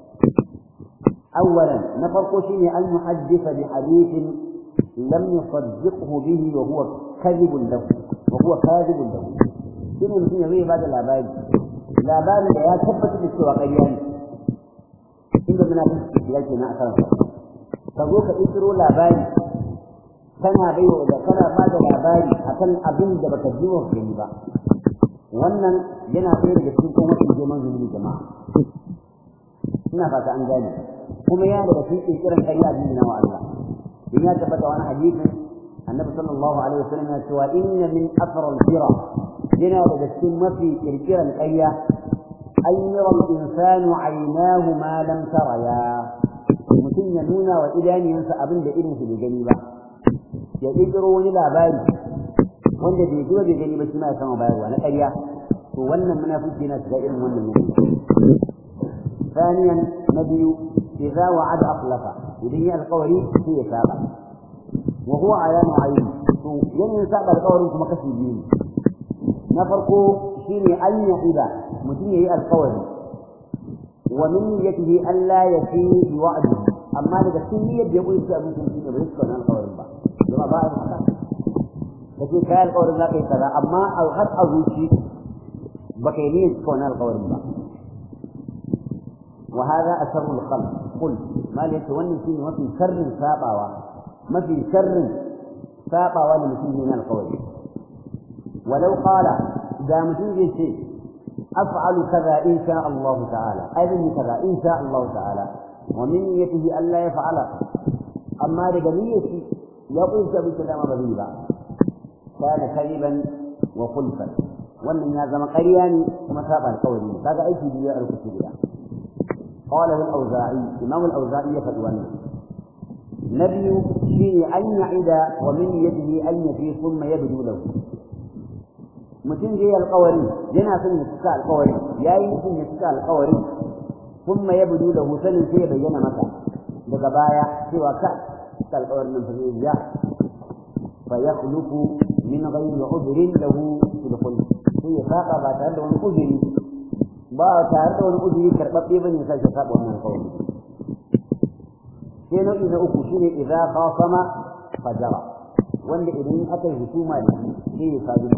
أولا نفرق شيء أن يحدث بحديث لم يصدقه به وهو كذب له وهو كاذب له شنو مثل يغير بعد الأباد الأباد لا يثبت بالسوى قيان إذا منافق كذلك ما أكرم فذوك إسروا الأباد kana bai wa da kana ba da labari akan abin da baka ji wa gani ba wannan yana ɗaya daga cikin kuma mafi girman zunubi jama'a ina fata an gane kuma ya daga cikin kirkiran ƙarya a jina wa Allah in ya tabbata wani hadisi annabi sallallahu alaihi wasallam ya cewa inna min afral fira yana daga cikin mafi kirkiran ƙarya an yara al-insanu aynahu ma lam taraya mutum ya nuna wa idaniyansa abin da irin su bai gani ba ya ƙirƙiro wani labari wanda bai zo bai gani ba shi ma ya sama bayarwa na ƙarya to wannan munafiki yana shiga irin wannan ne ثانيا نبي إذا وعد أخلف إذن القوري في سابع وهو على نوعين ين سابع القوري كما كسي بيني نفرق شيني أن يعيد متين القوري ومن نيته ألا يفي بوعده أما لك سنية يقول شيء ممكن فيه بريسك عن القوري بقى zama ba a haka da ke kayan alƙawarin za ka yi kaza amma a har a zuci ba ka yi niyyar cika wani alƙawarin ba wa hada asarru al-khalq qul mal yace wannan shine mafi sharrin sabawa mafi sharrin sabawa da mutum ne na alƙawari walau qala da mutum zai ce af'alu kaza in sha Allah ta'ala aidin kaza in sha Allah ta'ala wa min niyyatihi alla yaf'ala amma daga niyyati ya kunsa bi dama ba zai ba kana kariban wa khulfan wannan ya zama ƙarya ne kuma saba alƙawari ne kaga aiki biyu a rubuce guda qala al-awza'i imam al-awza'i ya faɗi wannan nabiyu shine an ya'ida wa min yadihi an yafi thumma yabdu lahu mutum zai alƙawari yana son ya cika alƙawari yayi nufin ya cika alƙawari thumma yabdu lahu sanin sai ya bayyana masa daga baya cewa ka القول من فضيلة فيخلق من غير عذر له في الخلق هي فاقة بعد له من أذري با تعرض من أذري كربطي بني فالشفاء ومن القول كينو إذا أكشني إذا خاصم فجرى وان إذن أتى هسوما له فيه فاجر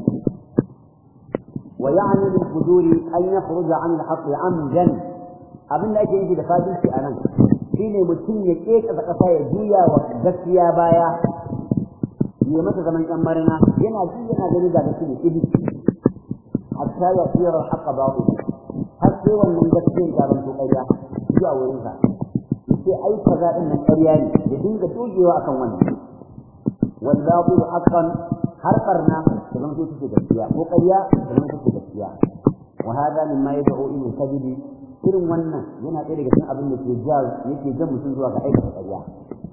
ويعني للفجور أن يخرج عن الحق عمدا أبن لا يجي لفاجر في أنا shine mutum ya keka da kasa ya juya wa gaskiya baya ya masa zaman yan marina yana ji yana gani ga da shi kidi hatta ya tsira al-haqq batil har sai wannan gaskiyar gaban to ƙarya zuwa wurin sa sai ai kaza din nan ƙarya ne ya dinga dogewa akan wannan wal batil haqqan har karna da zan so take gaskiya ko ƙarya da zan take gaskiya wa hada mimma yad'u ila al-kadhib irin wannan yana ɗaya daga cikin abin da ke ja yake jan mutum zuwa ga aikata ƙarya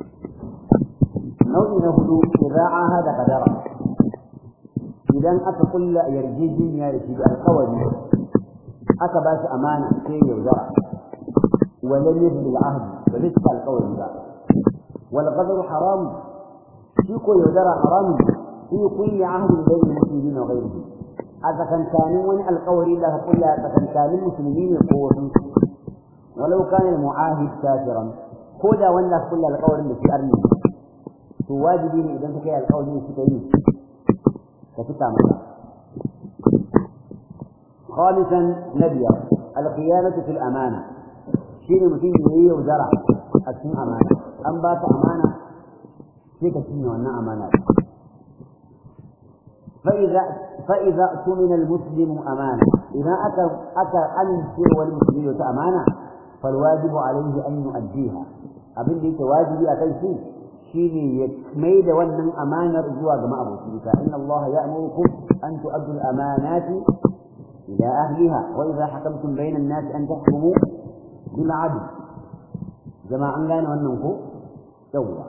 nau'i na hudu idza ahada qadara idan aka kulla yarjejeniya da shi da alƙawari aka ba shi amana sai yaudara wa lam yabni al-ahd ba zai cika alƙawari ba wal qadru haram shi ko yaudara haram fi kulli ahdin bayna muslimin wa ghayrihi a tsakankanin wani alƙawari da aka kulla a tsakankanin musulmi ne ko wasu walau kana al-mu'ahid kafiran ko da wanda aka kulla alƙawarin da shi arni to wajibi ne idan ka kai alƙawari ne suka yi ka fita masa خامسا نبيا الخيانة في الأمانة شيء mutum ya yi yaudara a cikin amana an ba ta amana sai ka cinye wannan amana فإذا فإذا اؤتمن المسلم أمانة إذا أتى أتى أن يصير المسلم أمانة فالواجب عليه أن يؤديها أبن ليك واجبي أكل شيء شيني يكميد ونن أمانة رجوع جماعة أبو إن الله يأمركم أن تؤدوا الأمانات إلى أهلها وإذا حكمتم بين الناس أن تحكموا بالعدل جماعة لنا وننكو سوى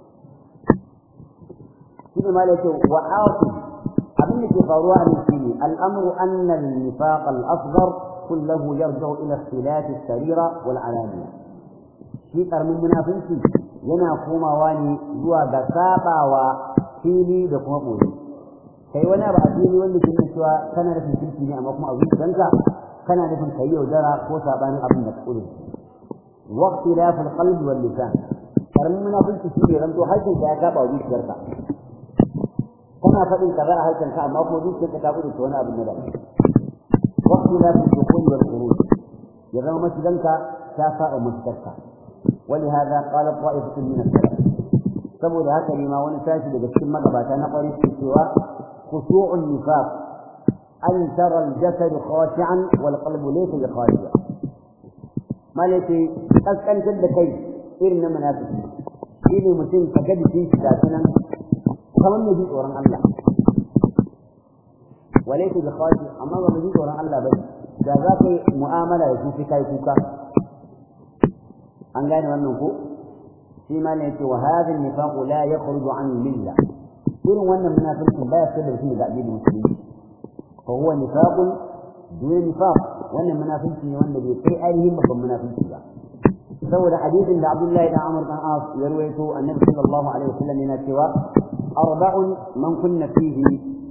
كل ما لك وعاصم أبن في فروع الأمر أن النفاق الأصغر كله يرجع إلى اختلاف السريرة والعلانية شيء من منافنتي yana komawa ne zuwa ga sabawa fili da kuma ɓoye kai wani abu a fili wanda ke nuna cewa kana da kirki ne amma kuma a zuciyanka kana da kai yaudara ko sabanin abin da kake wa ikhtilaf al-qalb wal lisan karamin munafiki shi ne ranto harshen ka ya saba wa zuciyarka kana faɗin kaza a harshen ka amma ko zuciyarka ta gudu wani abin da wa ikhtilaf al-dukhul wal khuruj ya zama masjidanka ta saba masjidarka ولهذا قال طائفة من السلف saboda haka ne ma wani tashi daga cikin magabata na ƙwari su cewa khushu'un nifaq an tara al-jasad khashi'an wal qalbu laysa bi khashi'a malaka kaskantar da kai irin na munafiki shine mutum ka ga jikin shi da sunan kamar mai jin tsoron Allah walaysa bi khashi amma ba mai jin tsoron Allah bane da za ka yi mu'amala da shi kai kuka an gane wannan ko shi ma ne yace wa hadha an-nifaq la yakhruju an milla irin wannan munafiqin baya fitar da mutum daga addinin musulunci fa huwa nifaqun dun nifaq wannan munafiki ne wanda bai kai ainihin babban munafiki ba saboda hadisin da Abdullahi dan Amr dan As ya ruwaito annabi sallallahu alaihi wasallam yana cewa arba'un man kunna fihi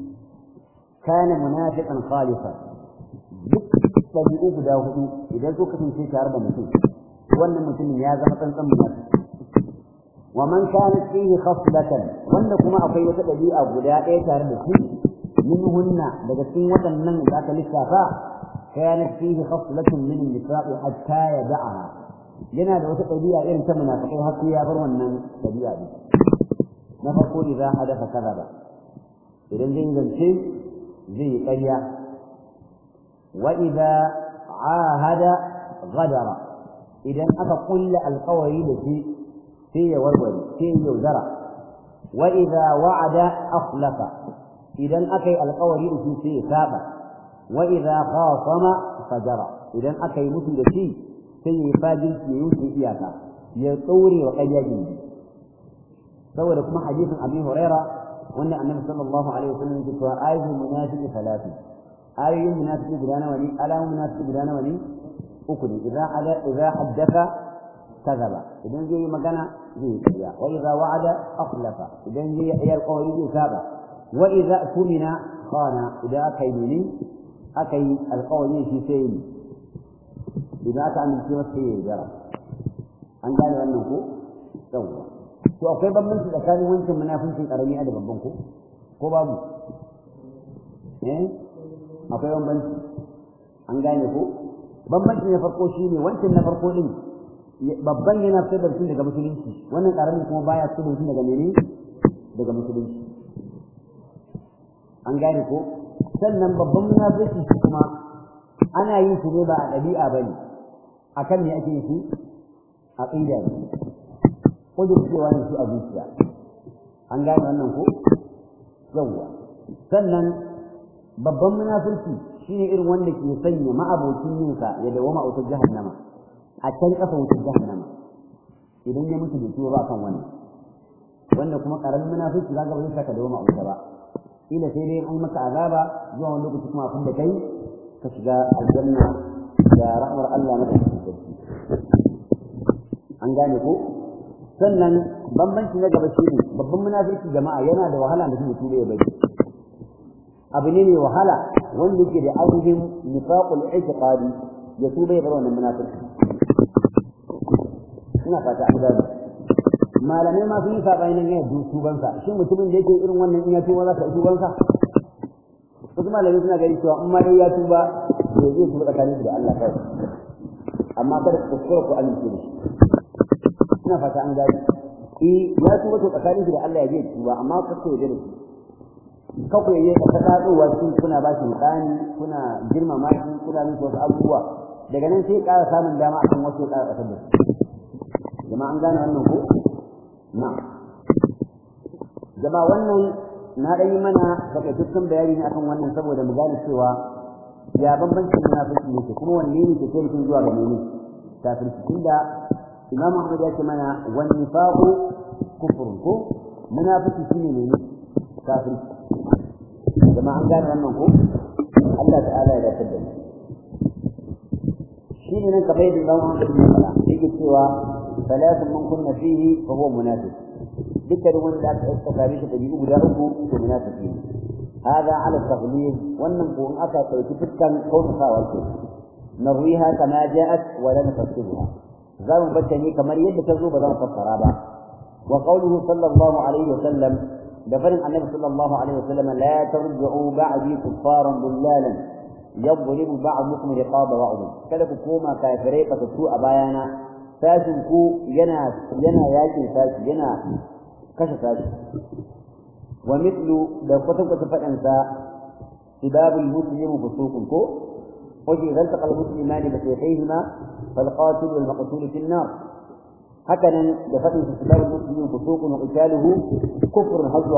kana munafiqan khalisan duk ɗabi'u guda hudu idan so kasance tare da mutum wannan mutumin ya zama tsantsan munafiki wa man kanat fihi khaslatan wanda kuma akwai wata dabi'a guda ɗaya tare da shi minhunna daga cikin waɗannan da aka lissafa kanat fihi khaslatun min an-nifaq hatta yad'aha yana da wata dabi'a irin ta munafikai har sai ya bar wannan dabi'a din na farko idan hadatha kadaba idan zai zance zai yi ƙarya wa idza ahada ghadara idan aka kulla alƙawari da shi sai ya warware sai ya yaudara wa idza wa'ada akhlafa idan aka yi alƙawari da shi sai ya saba wa idza khasama fajara idan aka yi mutu da shi sai ya yi fajirci ya yi iyaka ya tsore wa ƙarya gindi saboda kuma hadisin abi huraira wanda annabi sallallahu alaihi wasallam ya ce ayatul munafiqi salatu ayoyin munafiqi guda nawa ne alamun munafiqi guda nawa ne uku ne idza hada idza haddatha كذب إذن زي مكان زي كذا وإذا وعد أخلف إذن زي هي القول زي سابع وإذا أتمنى خان إذا أكي مني أكي القول في سين إذا أتى من سوى السيء جرى أن قال أنه سوى to akwai bambanci tsakanin wancan munafincin karami da babban ko ko babu eh akwai bambanci an gane ko bambanci na farko shine wancan na farko din babban yana fitar da mutum daga musulunci wannan karamin kuma baya fitar da mutum daga mene daga musulunci an gane ko sannan babban munafiki shi kuma ana yin shi ne ba a ɗabi'a bane akan me ake yin shi aqida ne kudurcewa ne shi a zuciya an gane wannan ko yawwa sannan babban munafurci shine irin wanda ke sanya ma'abocin yinsa ya dawama a wutar jahannama a can kafa wutar jahannama idan ya mutu da tuwo ba kan wannan wanda kuma karamin munafurci za ga ba zai saka dawama a wuta ba ila sai dai an maka azaba zuwa wani lokaci kuma abin da kai ka shiga aljanna da rahmar Allah na sarki an gane ko sannan bambanci na gaba shine babban munafiki jama'a yana da wahala da mutum ya bari abu ne mai wahala wanda yake da ainihin nifaqul i'tiqadi ya tuba ya bar wannan munafiki ina fata an gane malamai ma sun yi sabani nan yana tuban sa shin mutumin da yake irin wannan in ya tuba za ka tuban sa wasu malamai suna gani cewa in ma dai ya tuba to zai tuba tsakanin da Allah kai amma kada ku kuskura ku amince da shi ina fata an gani eh ya tuba to tsakanin da Allah ya je tuba amma ka ce da shi kako yayi ka ta tsadowa cikin kuna ba shi mutani kuna girmama shi kuna yin wasu abubuwa daga nan sai ƙara samun dama a kan wasu ƙara ƙasar da su jama'a an gane wannan ko na jama'a wannan na ɗan yi mana takaitaccen bayani ne akan wannan saboda mu gane cewa ya bambancin munafiki ne kuma wanne ne ke kai mutum zuwa ga mene kafirci tunda Imam Ahmad ya ce mana wan nifaqu kufrun ko munafiki shine ne kafirci jama'a an gane wannan ko Allah ta'ala ya dace da mu shine nan kamar yadda Imam Ahmad ya faɗa yake cewa salatun man kunna fihi fa huwa munafiq dukkan wanda aka tsakare shi da biyu guda uku to munafiki ne هذا على التغليظ وننقل أتى تلك كون خاوته نرويها كما جاءت ولا نفسرها زام بتني كما يد تزوب زام فسرها وقوله صلى الله عليه وسلم دفن النبي صلى الله عليه وسلم لا ترجعوا بعدي كفارا ضلالا يضرب بعضكم رقاب بعض kada ku koma kafirai ba su a bayana sashin ku yana yana yakin sashi yana kashe sashi wa mithlu da kwatan kwatan fadan sa sibabul muslimu fusuqun ko wajen zalta qal muslimani bi sayfihima fal qatil wal maqtul fi an-nar hakanan da fadin sibabul muslimu fusuqun wa qitaluhu kufrun hazwa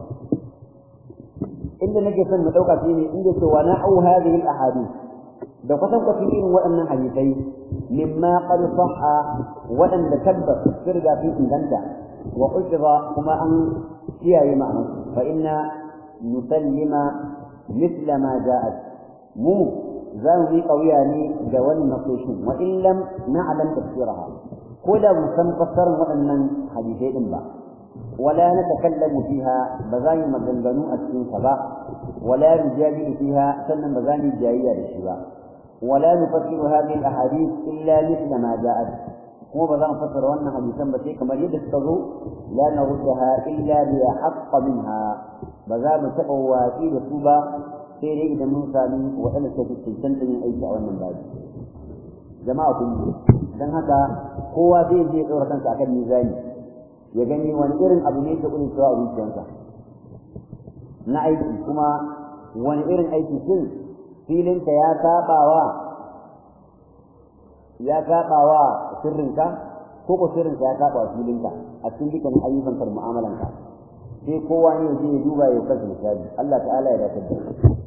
inda nake son mu dauka shine inda ce wa na'u hadhihi al-ahadith da kwatan kwatan irin waɗannan hadisai mimma qad sahha waɗanda tabbas sirga fi inganta wa ushra kuma an kiyaye ma'anar fa inna nusallima mithla ma ja'at mu za mu yi kauya ne ga wannan nasoshin wa in lam na'lam tafsiraha ko da mu san fassarar waɗannan hadisai din ba ولا نتكلم فيها بزاني مغنغنو أسكين سبا ولا نجادل فيها سنن بزاني جاية للشبا ولا نفسر هذه الأحاديث إلا مثل ما جاءت هو بزان فسر وانا حديثا بشيء كما يدستغو لا نردها إلا بأحق منها بزان تقوى في رسوبة سيري إذا موسى من وأنا ستستيسنت من أي شعوان من بعد جماعة dan haka kowa zai je ɗora kansa akan mizani ya gani wani irin abu ne ke kudin cewa a zuciyarsa na aiki kuma wani irin aiki shin filinka ya sabawa ya sabawa sirrinka ko ko sirrinka ya saba filinka a cikin dukkan ayyukan ka da mu'amalanka sai kowa ne ya je ya duba ya kasa misali Allah ta'ala ya dace da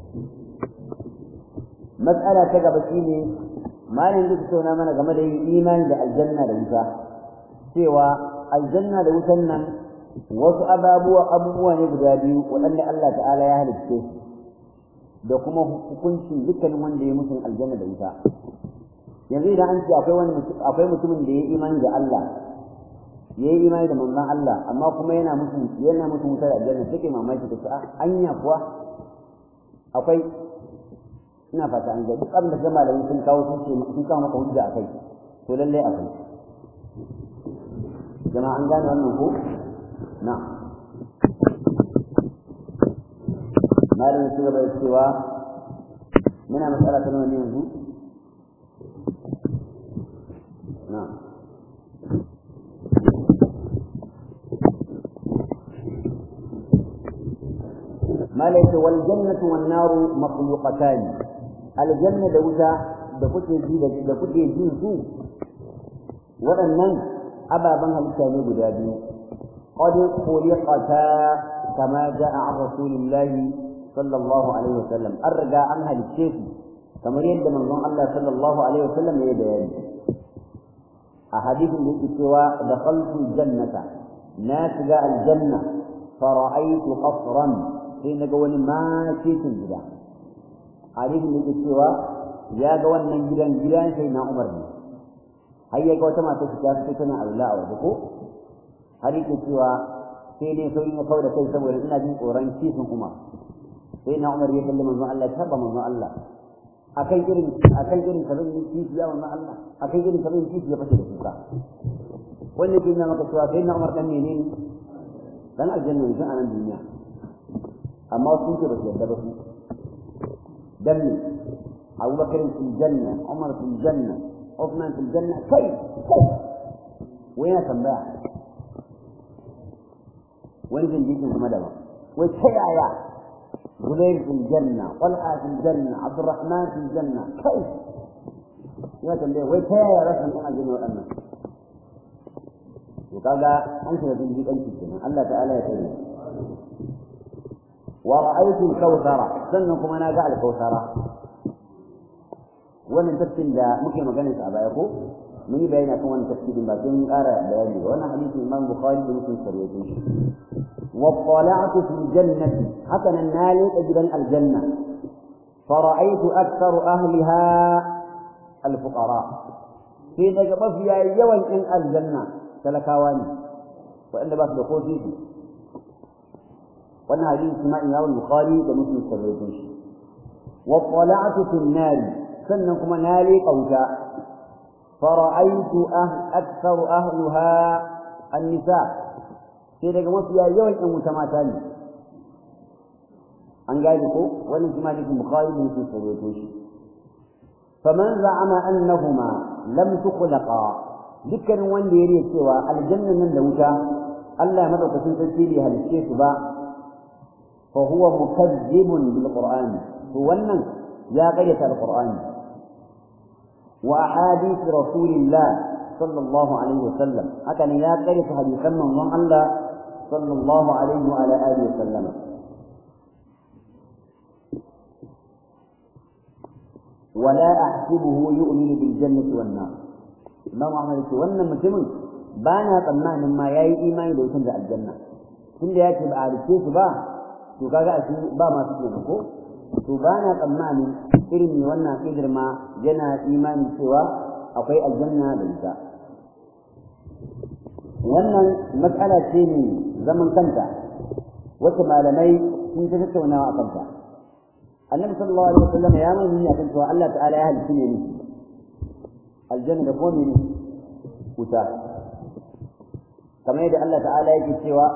mas'ala ta gaba shine malamin da tattauna mana game da imani da aljanna da wuta cewa aljanna da wutan nan wasu ababuwa abubuwa ne guda biyu waɗanda Allah ta'ala ya halicce da kuma hukuncin dukkanin wanda ya mutum aljanna da wuta yanzu idan an ce akwai wani akwai mutumin da ya yi imani da Allah ya yi imani da manzon Allah amma kuma yana mutum yana mutum wutar aljanna take mamaki ta ce a anya kuwa akwai ina fata an ga duk abin da malamai sun kawo sun ce sun kawo maka hujja akai to lallai akwai jama'a an gane wannan ko na malamin su gaba da cewa muna matsala ta nuna yanzu na malaika wal jannatu wan naru makhluqatan aljanna da wuta da kuke ji da kuke jin su waɗannan ababen halitta ne guda biyu qad khuliqata kama jaa an rasulillahi sallallahu alaihi wasallam an riga an halicce su kamar yadda manzon Allah sallallahu alaihi wasallam ya bayani a hadisin da yake cewa dakhaltu jannata na shiga aljanna fara'aytu qasran sai naga wani makitin gida hadisin da yake cewa ya ga wannan gidan gidan sai na Umar ne har ya ga wata mata ta fito tana Allah a waje ko har yake cewa sai dai sauri na kawo da kai saboda ina jin tsoron kifin Umar sai na Umar ya kalli manzon Allah ya taba manzon Allah akan irin akan irin kazan yin kifi ya manzon Allah akan irin kazan yin kifi ya fashe da kuka wannan ke nuna maka cewa sai na Umar dan menene dan aljanna ne a nan duniya amma su ke ba su yarda ba su dan ne أبو بكر في الجنة عمر في الجنة عثمان في الجنة كيف كيف وين تنباع وين جنجيكم في مدبر ويتحيا يا زبير في الجنة طلحة في الجنة عبد الرحمن في الجنة كيف وين تنباع ويتحيا يا رسول الله الجنة والأمن وقال أنت تنجيك أنت الجنة الله تعالى يتعلم ورأيت الكوثر سنكم أنا قال الكوثر wannan tafsirin da muke magana a baya ko mun yi bayani akan wannan tafsirin ba sai mun ƙara bayani ba wannan hadisi Imam Bukhari da Muslim sarwaye shi wa tala'tu fil jannati haka nan na leƙa gidan aljanna fara'aytu aktharu ahliha al-fuqara sai daga mafiya yawan ɗin aljanna talakawa ne waɗanda ba su da ko titi wannan hadisi ma Imam Bukhari da Muslim sarwaye shi wa tala'tu fil nari sannan kuma na leƙa wuta fara'aitu aktsaru ahliha an-nisa sai daga mafiya yawan ɗan wuta mata ne an gane ko wannan shi ma cikin bukhari da muslim sai rawaito shi faman za'ama annahuma lam tukhlaqa dukkanin wanda ya riya cewa aljanna nan da wuta Allah ya madaukakin sarki bai halicce su ba fa huwa mukazzibun bil qur'an to wannan ya qayyata al qur'ani وأحاديث رسول الله صلى الله عليه وسلم هكذا يا قرية حديثا من الله صلى الله عليه وعلى آله وسلم ولا أحسبه يؤمن بالجنة والنار ما معنى ذلك وانا مسلم بانا طمعنا ما يأي إيمان لو تنزع الجنة كل ياتي بأعرف كيف با to kaga a cikin ba masu kenan ko to ba na tsammani irin ne wannan kidar ma yana imani cewa akwai aljanna da ita wannan matsala ce ne zaman kanta wacce malamai sun ta tattaunawa a kanta annabi sallallahu alaihi wasallam ya nuna ne akan cewa Allah ta'ala ya halitta ne aljanna da ko ne wuta kamar yadda Allah ta'ala yake cewa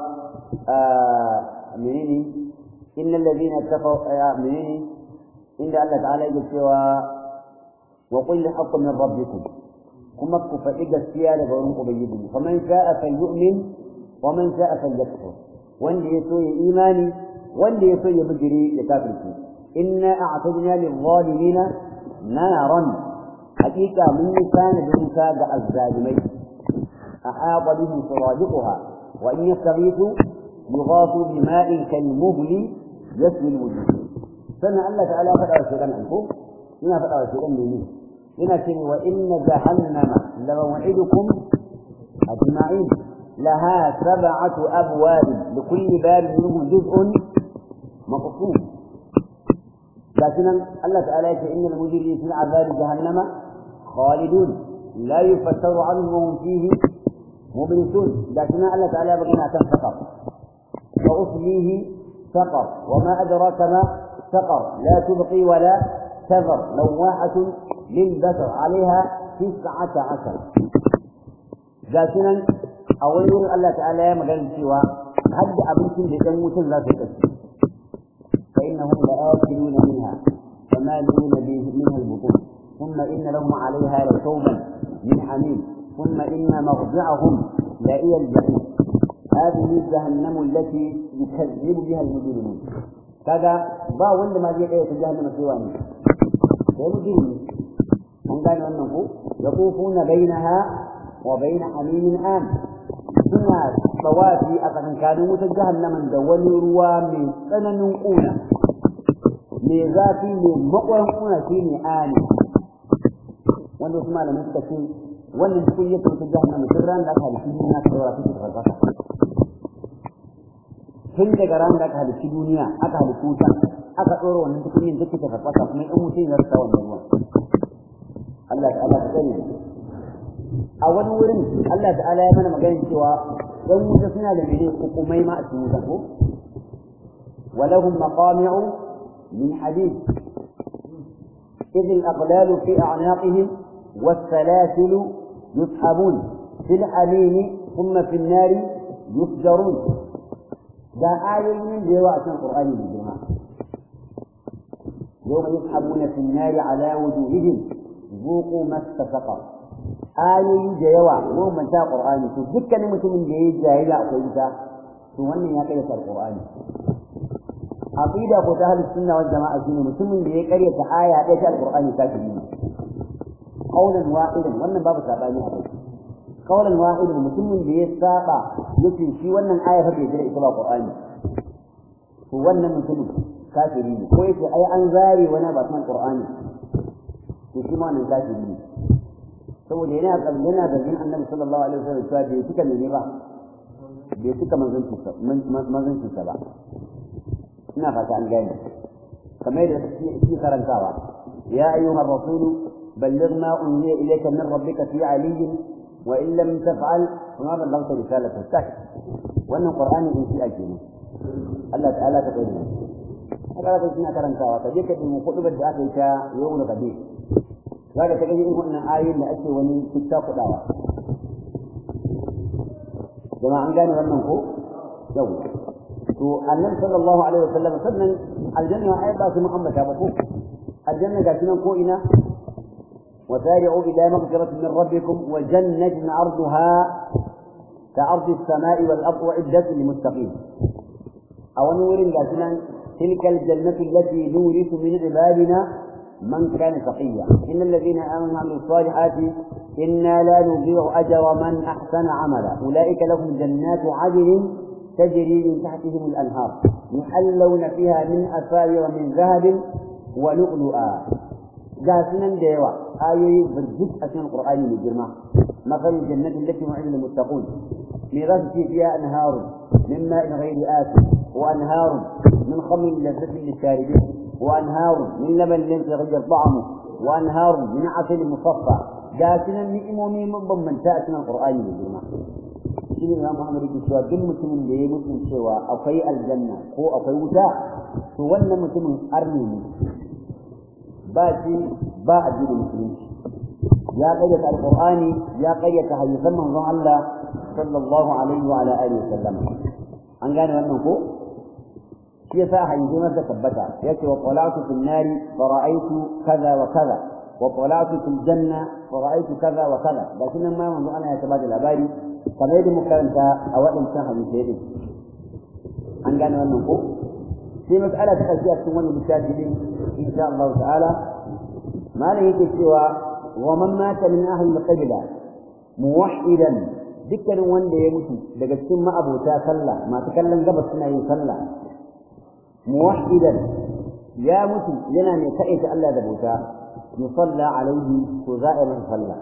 menene إن الذين اتقوا منين إن الله تعالى يقول وقل الحق من ربكم كما كفئد السيارة ورنق بيدهم فمن شاء فليؤمن ومن شاء فليكفر وان يسوي إيماني وان يسوي مجري يكافر إنا أعتدنا للظالمين نارا حقيقة من كان بمساد الظالمين أحاط بهم سرادقها وإن يستغيثوا يغاثوا بماء كالمهل يسوي الوجوه سنة الله تعالى فتح الشيطان عنكم هنا فتح الشيطان مني هنا كني وإن جهنم لموعدكم أجمعين لها سبعة أبواب لكل باب منهم جزء مقسوم لكن الله تعالى يقول إن المجرمين في عذاب جهنم خالدون لا يفتر عنهم وهم فيه مبلسون لكن الله تعالى بغينا تنفقر وأصليه سقر وما أدراك ما سقر لا تبقي ولا تذر لواحة للبشر عليها تسعة عشر ذاتنا أولي الله تعالى مغير سوى حد أبنكم بجموت لا تكسر فإنهم لآكلون منها فمالون به منها البطون ثم إن لهم عليها لشوبا من حميم ثم إن مرجعهم لإلى الجحيم هذه جهنم التي يكذب بها المجرمون kaga ba wanda ma zai kai ta jahannama sai wani sai mutum an gane wannan ko yaqufuna bainaha wa bain hamimin an suna tawafi a tsakankanin wutar jahannaman da wani ruwa mai tsananin ƙuna mai zafi mai makwaran ƙuna shi ne ani wanda wasu malamai suka ce wannan cikin yake wutar jahannama tun ran da aka halitta duniya ta daura take farfasa tun daga ran da aka halitta duniya aka halitta wuta aka ɗora wannan tukunin take ta farfasa kuma in mutum ya rasa wannan ruwan Allah ta'ala ta sani a wani wurin Allah ta'ala ya mana magana cewa dan wuta suna da mene hukumai ma a cikin wuta ko ولهم مقامع من حديد إذ الأغلال في أعناقهم والسلاسل يسحبون في الحميم ثم في النار يسجرون ده آية من رواية القرآن بالجماعة يوم يسحبون في النار على وجوههم ذوقوا مس سقر ayoyi da yawa mu manta qur'ani to dukkanin mutumin da yayi jahila akwai ita to wannan ya kai qur'ani aqida ko ta ahlus sunna wal jama'a shine mutumin da ya karyata aya ɗaya ta alqur'ani kafiri ne qaulan wahidan wannan babu sabani a kai qaulan wahidan mutumin da ya saba yace shi wannan aya fa bai jira ita ba qur'ani to wannan mutumin kafiri ne ko yace ai an zare wani ba san qur'ani to shi ma wannan kafiri ne saboda yana yana zargin annabi sallallahu alaihi wasallam cewa bai cika ne ba bai cika manzanci sa ba ina fata an gane kamar da shi karantawa ya ayyuhar rasulu balligh ma unziya ilayka min rabbika fi aliyyin wa in lam taf'al fama ballaghta risalata tak wannan qur'ani in shi ake ne Allah ta'ala ta kai haka kai kina karantawa ka je ka dubi kudubar da aka yi ta yawmul qadir zaka ta gani wannan ayoyin da ake wani kitta kudawa jama'a an gane wannan ko yau to annabi sallallahu alaihi wasallam sannan aljanna ai ba su muhammada ba ko aljanna ga nan ko ina وسارعوا إلى مغفرة من ربكم وجنة عرضها كعرض السماء والأرض وعدة للمتقين أو نور لكن تلك الجنة التي نورث من عبادنا من كان تقيا إن الذين آمنوا وعملوا الصالحات إنا لا نضيع أجر من أحسن عملا أولئك لهم جنات عدن تجري من تحتهم الأنهار يحلون فيها من أساور من ذهب ولؤلؤا جاسنا ديوا آية برجت أسن القرآن من الجرمى مثل الجنة التي وعد المتقون ميراث فيها أنهار من ماء غير آسف وأنهار من خمر لذة للشاربين وأنهار من لبن لم يتغير طعمه وأنهار من عسل مصفى جاسنا نئمومي من تأسنا القرآن من الجرمى shi ne Imam Muhammad yake cewa duk mutumin da ya mutu cewa akwai aljanna ko akwai wuta to wannan mutumin arni ne ba shi ba addinin musulunci ya kayyata alqur'ani ya kayyata hadisan manzon Allah sallallahu alaihi wa ala alihi wasallam an gane wannan ko shi yasa hadisi masa tabbata yace wa qalatu fil nari fa ra'aytu kaza wa kaza wa qalatu fil janna fa ra'aytu kaza wa kaza da sunan ma manzon Allah ya tabbata labari kamar yadda muka karanta a waɗancan hadisai din an gane wannan ko sai mas'ala ta ƙarshe a cikin wannan littafi din insha Allah ta'ala malam yake cewa wa man mata min ahli al-qibla muwahhidan dukkanin wanda ya mutu daga cikin ma'abota sallah masu kallon gabas suna yin sallah muwahhidan ya mutu yana mai kaɗaita Allah da bauta yusalla alaihi to za a yi masa sallah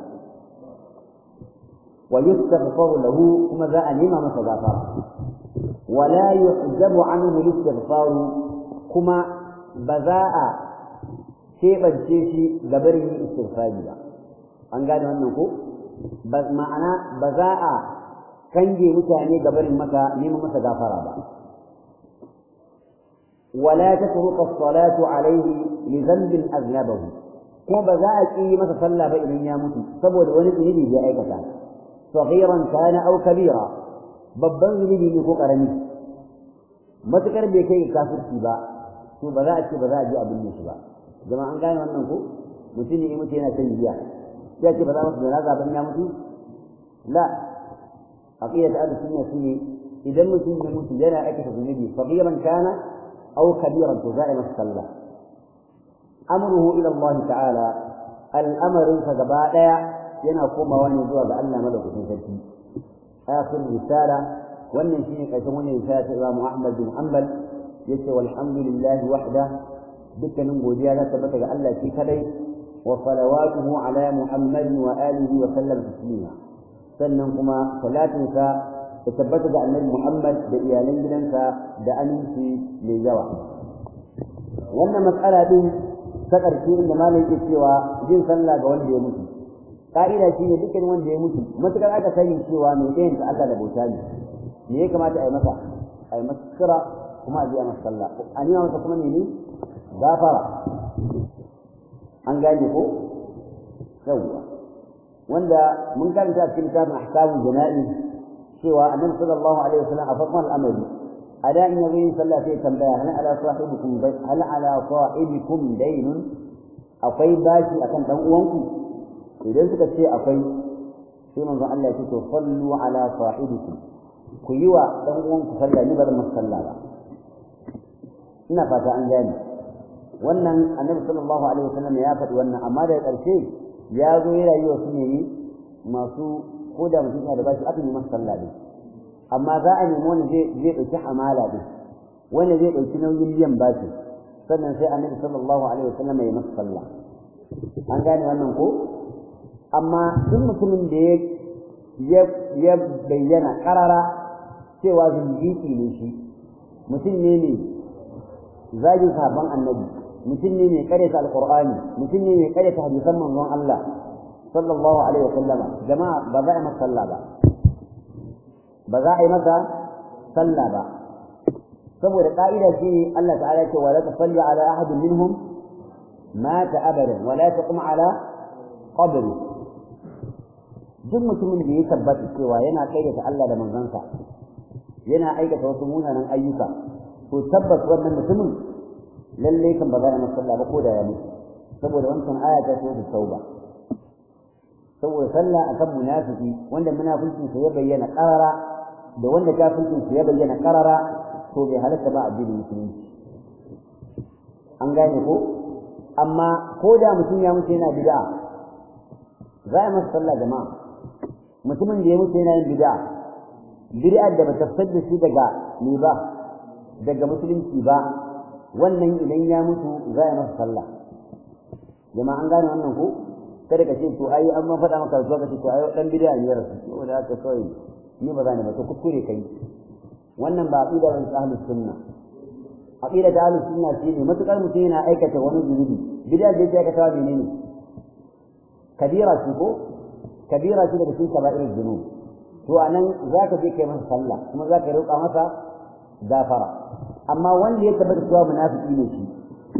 ويستغفر له كما ذا أنيما متغافر ولا يحجب عنه الاستغفار كما بذاء شيء بجيشي قبره استغفاري an gane wannan ko ma'ana ba za a kange mutane gabarin maka neman masa gafara ba wala tatruqa as-salatu alayhi li dhanbin aznabahu kuma ba za a ƙi masa sallah ba idan ya mutu saboda wani zunubi ya aikata صغيرا كان أو كبيرا babban zunubi ne ko karami matukar bai kai kafirci ba to ba za a ce ba za a ji abin shi ba jama'a an gane wannan ko mutum ne mutum yana shan giya sai ce ba za masa janaza ban ya mutu la aqida ta ahlus sunna shine idan mutum ya mutu yana aikata zunubi sagiran kana أو كبيرا تزائم الصلاة أمره إلى الله تعالى الأمر فقباء ينقوم ونزوى بأن ملك في آخر رسالة wannan shine karshen wannan risala ta Imam Ahmad bin Hanbal yace walhamdulillahi wahda dukkanin godiya za ta bata ga Allah shi kadai wa salawatuhu ala Muhammad wa alihi wa sallam taslima sannan kuma salatinsa ta tabbata ga Annabi Muhammad da iyalan gidansa da aminci mai yawa wannan matsala din ta ƙarshe inda malam yake cewa jin sallah ga wanda ya mutu ka'ida shine dukkan wanda ya mutu matukar aka sani cewa mai ɗayan ta Allah da bauta ne me ya kamata a yi masa a yi masa kira kuma a biya masa sallah a nuna masa kuma ne gafara an gane ko yawwa wanda mun karanta a cikin littafin ahkamul jana'i cewa annabi sallallahu alaihi wasallam a farkon al'amari a da in yazo yin sallah sai tambaya hal ala sahibikum hal ala sahibikum daynun akwai bashi akan dan uwanku idan suka ce akwai sai manzon Allah ya ce to sallu ala sahibikum ku yi wa ɗan uwanku sallah ni ba zan masa sallah ba ina fata an gane wannan annabi sallallahu alaihi wasallam ya faɗi wannan amma daga ƙarshe ya zo yana yi wa su ne masu ko da mutum yana da bashi aka yi masa sallah ne amma za a nemi wanda zai zai ɗauki hamala ne wanda zai ɗauki nauyin biyan bashi sannan sai annabi sallallahu alaihi wasallam ya masa sallah an gane wannan ko amma duk mutumin da ya ya bayyana karara cewa zindiki ne shi mutum ne ne zagin sahabban annabi mutum ne mai karyata alqur'ani mutum ne mai karyata hadisan manzon Allah sallallahu alaihi wa sallama jama'a ba za a yi masa sallah ba ba za a yi masa sallah ba saboda ka'ida shi Allah ta'ala ce wa la tusalli ala ahadin minhum mata abadan wa la taqum ala qabri duk mutumin da ya tabbata cewa yana kaidata Allah da manzansa yana aikata wasu munanan ayyuka to tabbas wannan mutumin lalle kan ba za a masa ba ko da ya mutu saboda wancan aya ta ce da tauba saboda sallah akan munafiki wanda munafikin sa ya bayyana qarara da wanda kafirin sa ya bayyana qarara to bai halatta ba addinin musulunci an gane ko amma ko da mutum ya mutu yana bid'a za a masa sallah jama'a mutumin da ya mutu yana yin bid'a bid'ar da bata fitar da shi daga me ba daga musulunci ba wannan idan ya mutu za a masa sallah jama'a an gane wannan ko kada ka ce to ai an ma faɗa maka zuwa ka ce to ai dan bid'a ne rasu saboda haka kawai ni ba za ni ba to kuskure kai wannan ba aqida ba ahlus sunna aqida ta ahlus sunna shine matukar mutum yana aikata wani zunubi bid'a da yake aikata ne ne kabira ce ko kabira ce daga cikin kaba'ir zunub to anan zaka je kai masa sallah kuma zaka roƙa masa gafara amma wanda ya tabbata cewa munafiki ne shi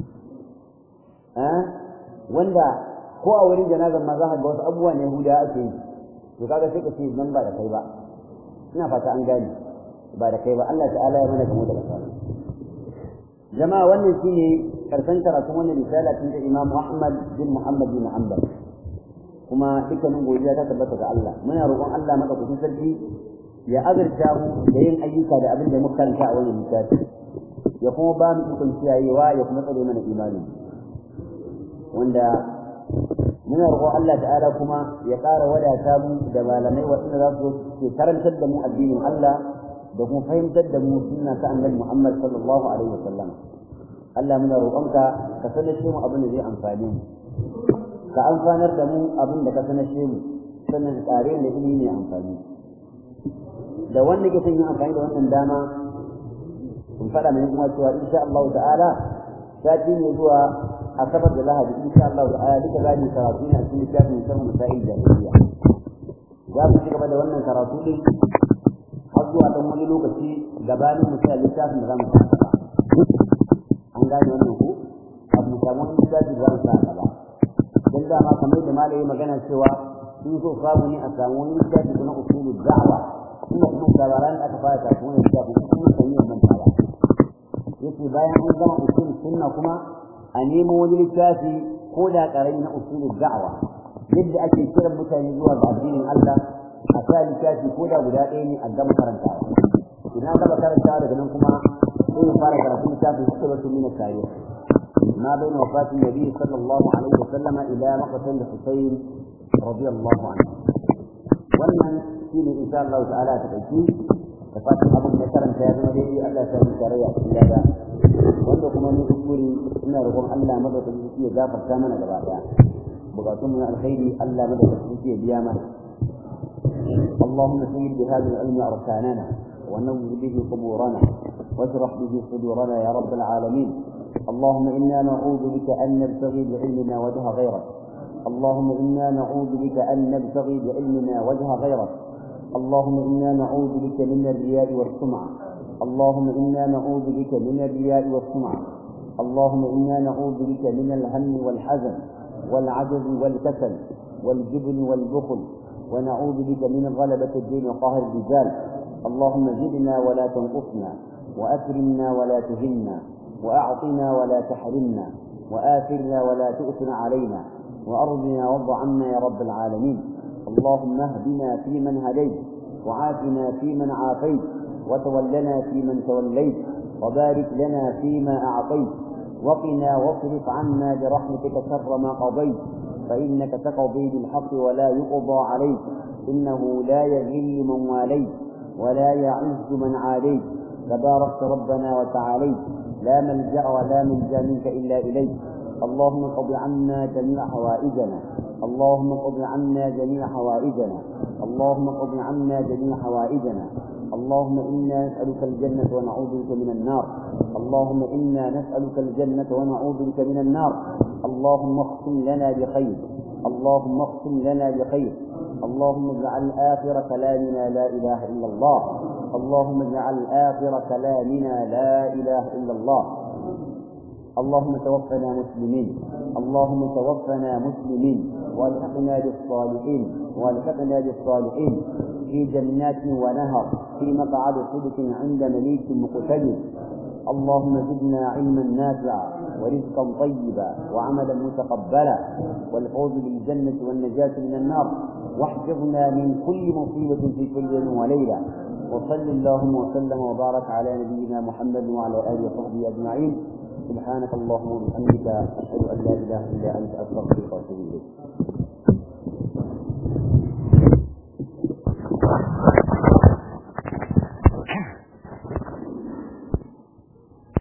eh wanda ko a wurin janazar ma za ka ga wasu abubuwa ne huda ake yi to kaga sai ka ce nan ba da kai ba ina fata an gane ba da kai ba Allah ta'ala ya mana kamo da basara jama'a wannan shine karshen karatun wannan risala tun da Imam Ahmad bin Muhammad bin Hanbal kuma dukkanin godiya ta tabbata ga Allah muna roƙon Allah madaukakin sarki ya azurta mu da yin ayyuka da abin da muka karanta a wannan littafi ya kuma ba mu ikon kiyayewa ya kuma tsare mana imani wanda muna roƙon Allah ta'ala kuma ya ƙara wadata mu da malamai waɗanda za su ke karantar da mu addinin Allah da kuma fahimtar da mu sunna ta annabi Muhammad sallallahu alaihi wasallam Allah muna roƙonka ka sanar mu abin da zai amfane mu ka amfanar da mu abin da ka sanashe mu sannan tsare da ilimi ne amfani da wanda ke son yin amfani da wannan dama in faɗa mai kuma cewa insha Allah ta'ala sati ne zuwa asabar da lahadi insha Allah ta'ala duka za mu karatu ne a cikin littafin musamman masail jahiliya za mu ci gaba da wannan karatu din har zuwa dan wani lokaci gabanin mu sai littafin da za mu karanta an gane wannan ko abu mu samu wani littafi da za mu karanta ba dan dama kamar da malai magana cewa sun so samu ne a samu wani littafi na usulul da'wa kuma kuma labaran da aka fara kafin wani littafi kuma kan yi manta ba yace bayan an gama usul sunna kuma a nemo wani littafi ko da karami na usulul da'wa yadda ake kiran mutane zuwa ga addinin Allah a sa littafi ko da guda ɗaya ne a gama karantawa idan gama karantawa daga nan kuma sai fara karatun littafin hikmatu min at-tarikh ما بين وفاة النبي صلى الله عليه وسلم إلى مقتل الحسين رضي الله عنه wannan shi ne insha Allah ta'ala ta ɗauki da fatan abin da karanta ya zama daidai Allah ta yi tarayya cikin lada wanda kuma ni kuskure ina roƙon Allah madaukakin sarki ya gafarta mana gaba ɗaya bukatun mu na alkhairi Allah madaukakin sarki ya biya mana اللهم سيد بهذا العلم أركاننا ونور به قبورنا واشرح به صدورنا يا رب العالمين اللهم إنا نعوذ بك أن نبتغي بعلمنا وجه غيرك اللهم إنا نعوذ بك أن نبتغي بعلمنا وجه غيرك اللهم إنا نعوذ بك من الرياء والسمعة اللهم إنا نعوذ بك من الرياء والسمعة اللهم إنا نعوذ بك من الهم والحزن والعجز والكسل والجبن والبخل ونعوذ بك من غلبة الدين وقهر الرجال اللهم زدنا ولا تنقصنا وأكرمنا ولا تهنا وأعطنا ولا تحرمنا وآثرنا ولا تؤثر علينا وأرضنا وارض عنا يا رب العالمين اللهم اهدنا فيمن هديت وعافنا فيمن عافيت وتولنا فيمن توليت وبارك لنا فيما أعطيت وقنا واصرف عنا برحمتك شر ما قضيت فإنك تقضي بالحق ولا يقضى عليك إنه لا يذل من واليت ولا يعز من عاديت تباركت ربنا وتعاليت لا ملجأ ولا ملجأ منك إلا إليك اللهم قض عنا جميع حوائجنا اللهم قض عنا جميع حوائجنا اللهم قض عنا جميع حوائجنا اللهم إنا نسألك الجنة ونعوذ بك من النار اللهم إنا نسألك الجنة ونعوذ بك من النار اللهم اختم لنا بخير اللهم اختم لنا بخير اللهم اجعل آخر كلامنا لا إله إلا الله اللهم اجعل آخر كلامنا لا إله إلا الله اللهم توفنا مسلمين اللهم توفنا مسلمين والحقنا بالصالحين والحقنا بالصالحين في جنات ونهر في مقعد صدق عند مليك مقتدر اللهم زدنا علما نافعا ورزقا طيبا وعملا متقبلا والفوز بالجنة والنجاة من النار واحفظنا من كل مصيبة في كل يوم وليلة وصل اللهم وسلم وبارك على نبينا محمد وعلى آله وصحبه أجمعين سبحانك اللهم وبحمدك أشهد أن لا إله إلا أنت أستغفرك وأتوب إليك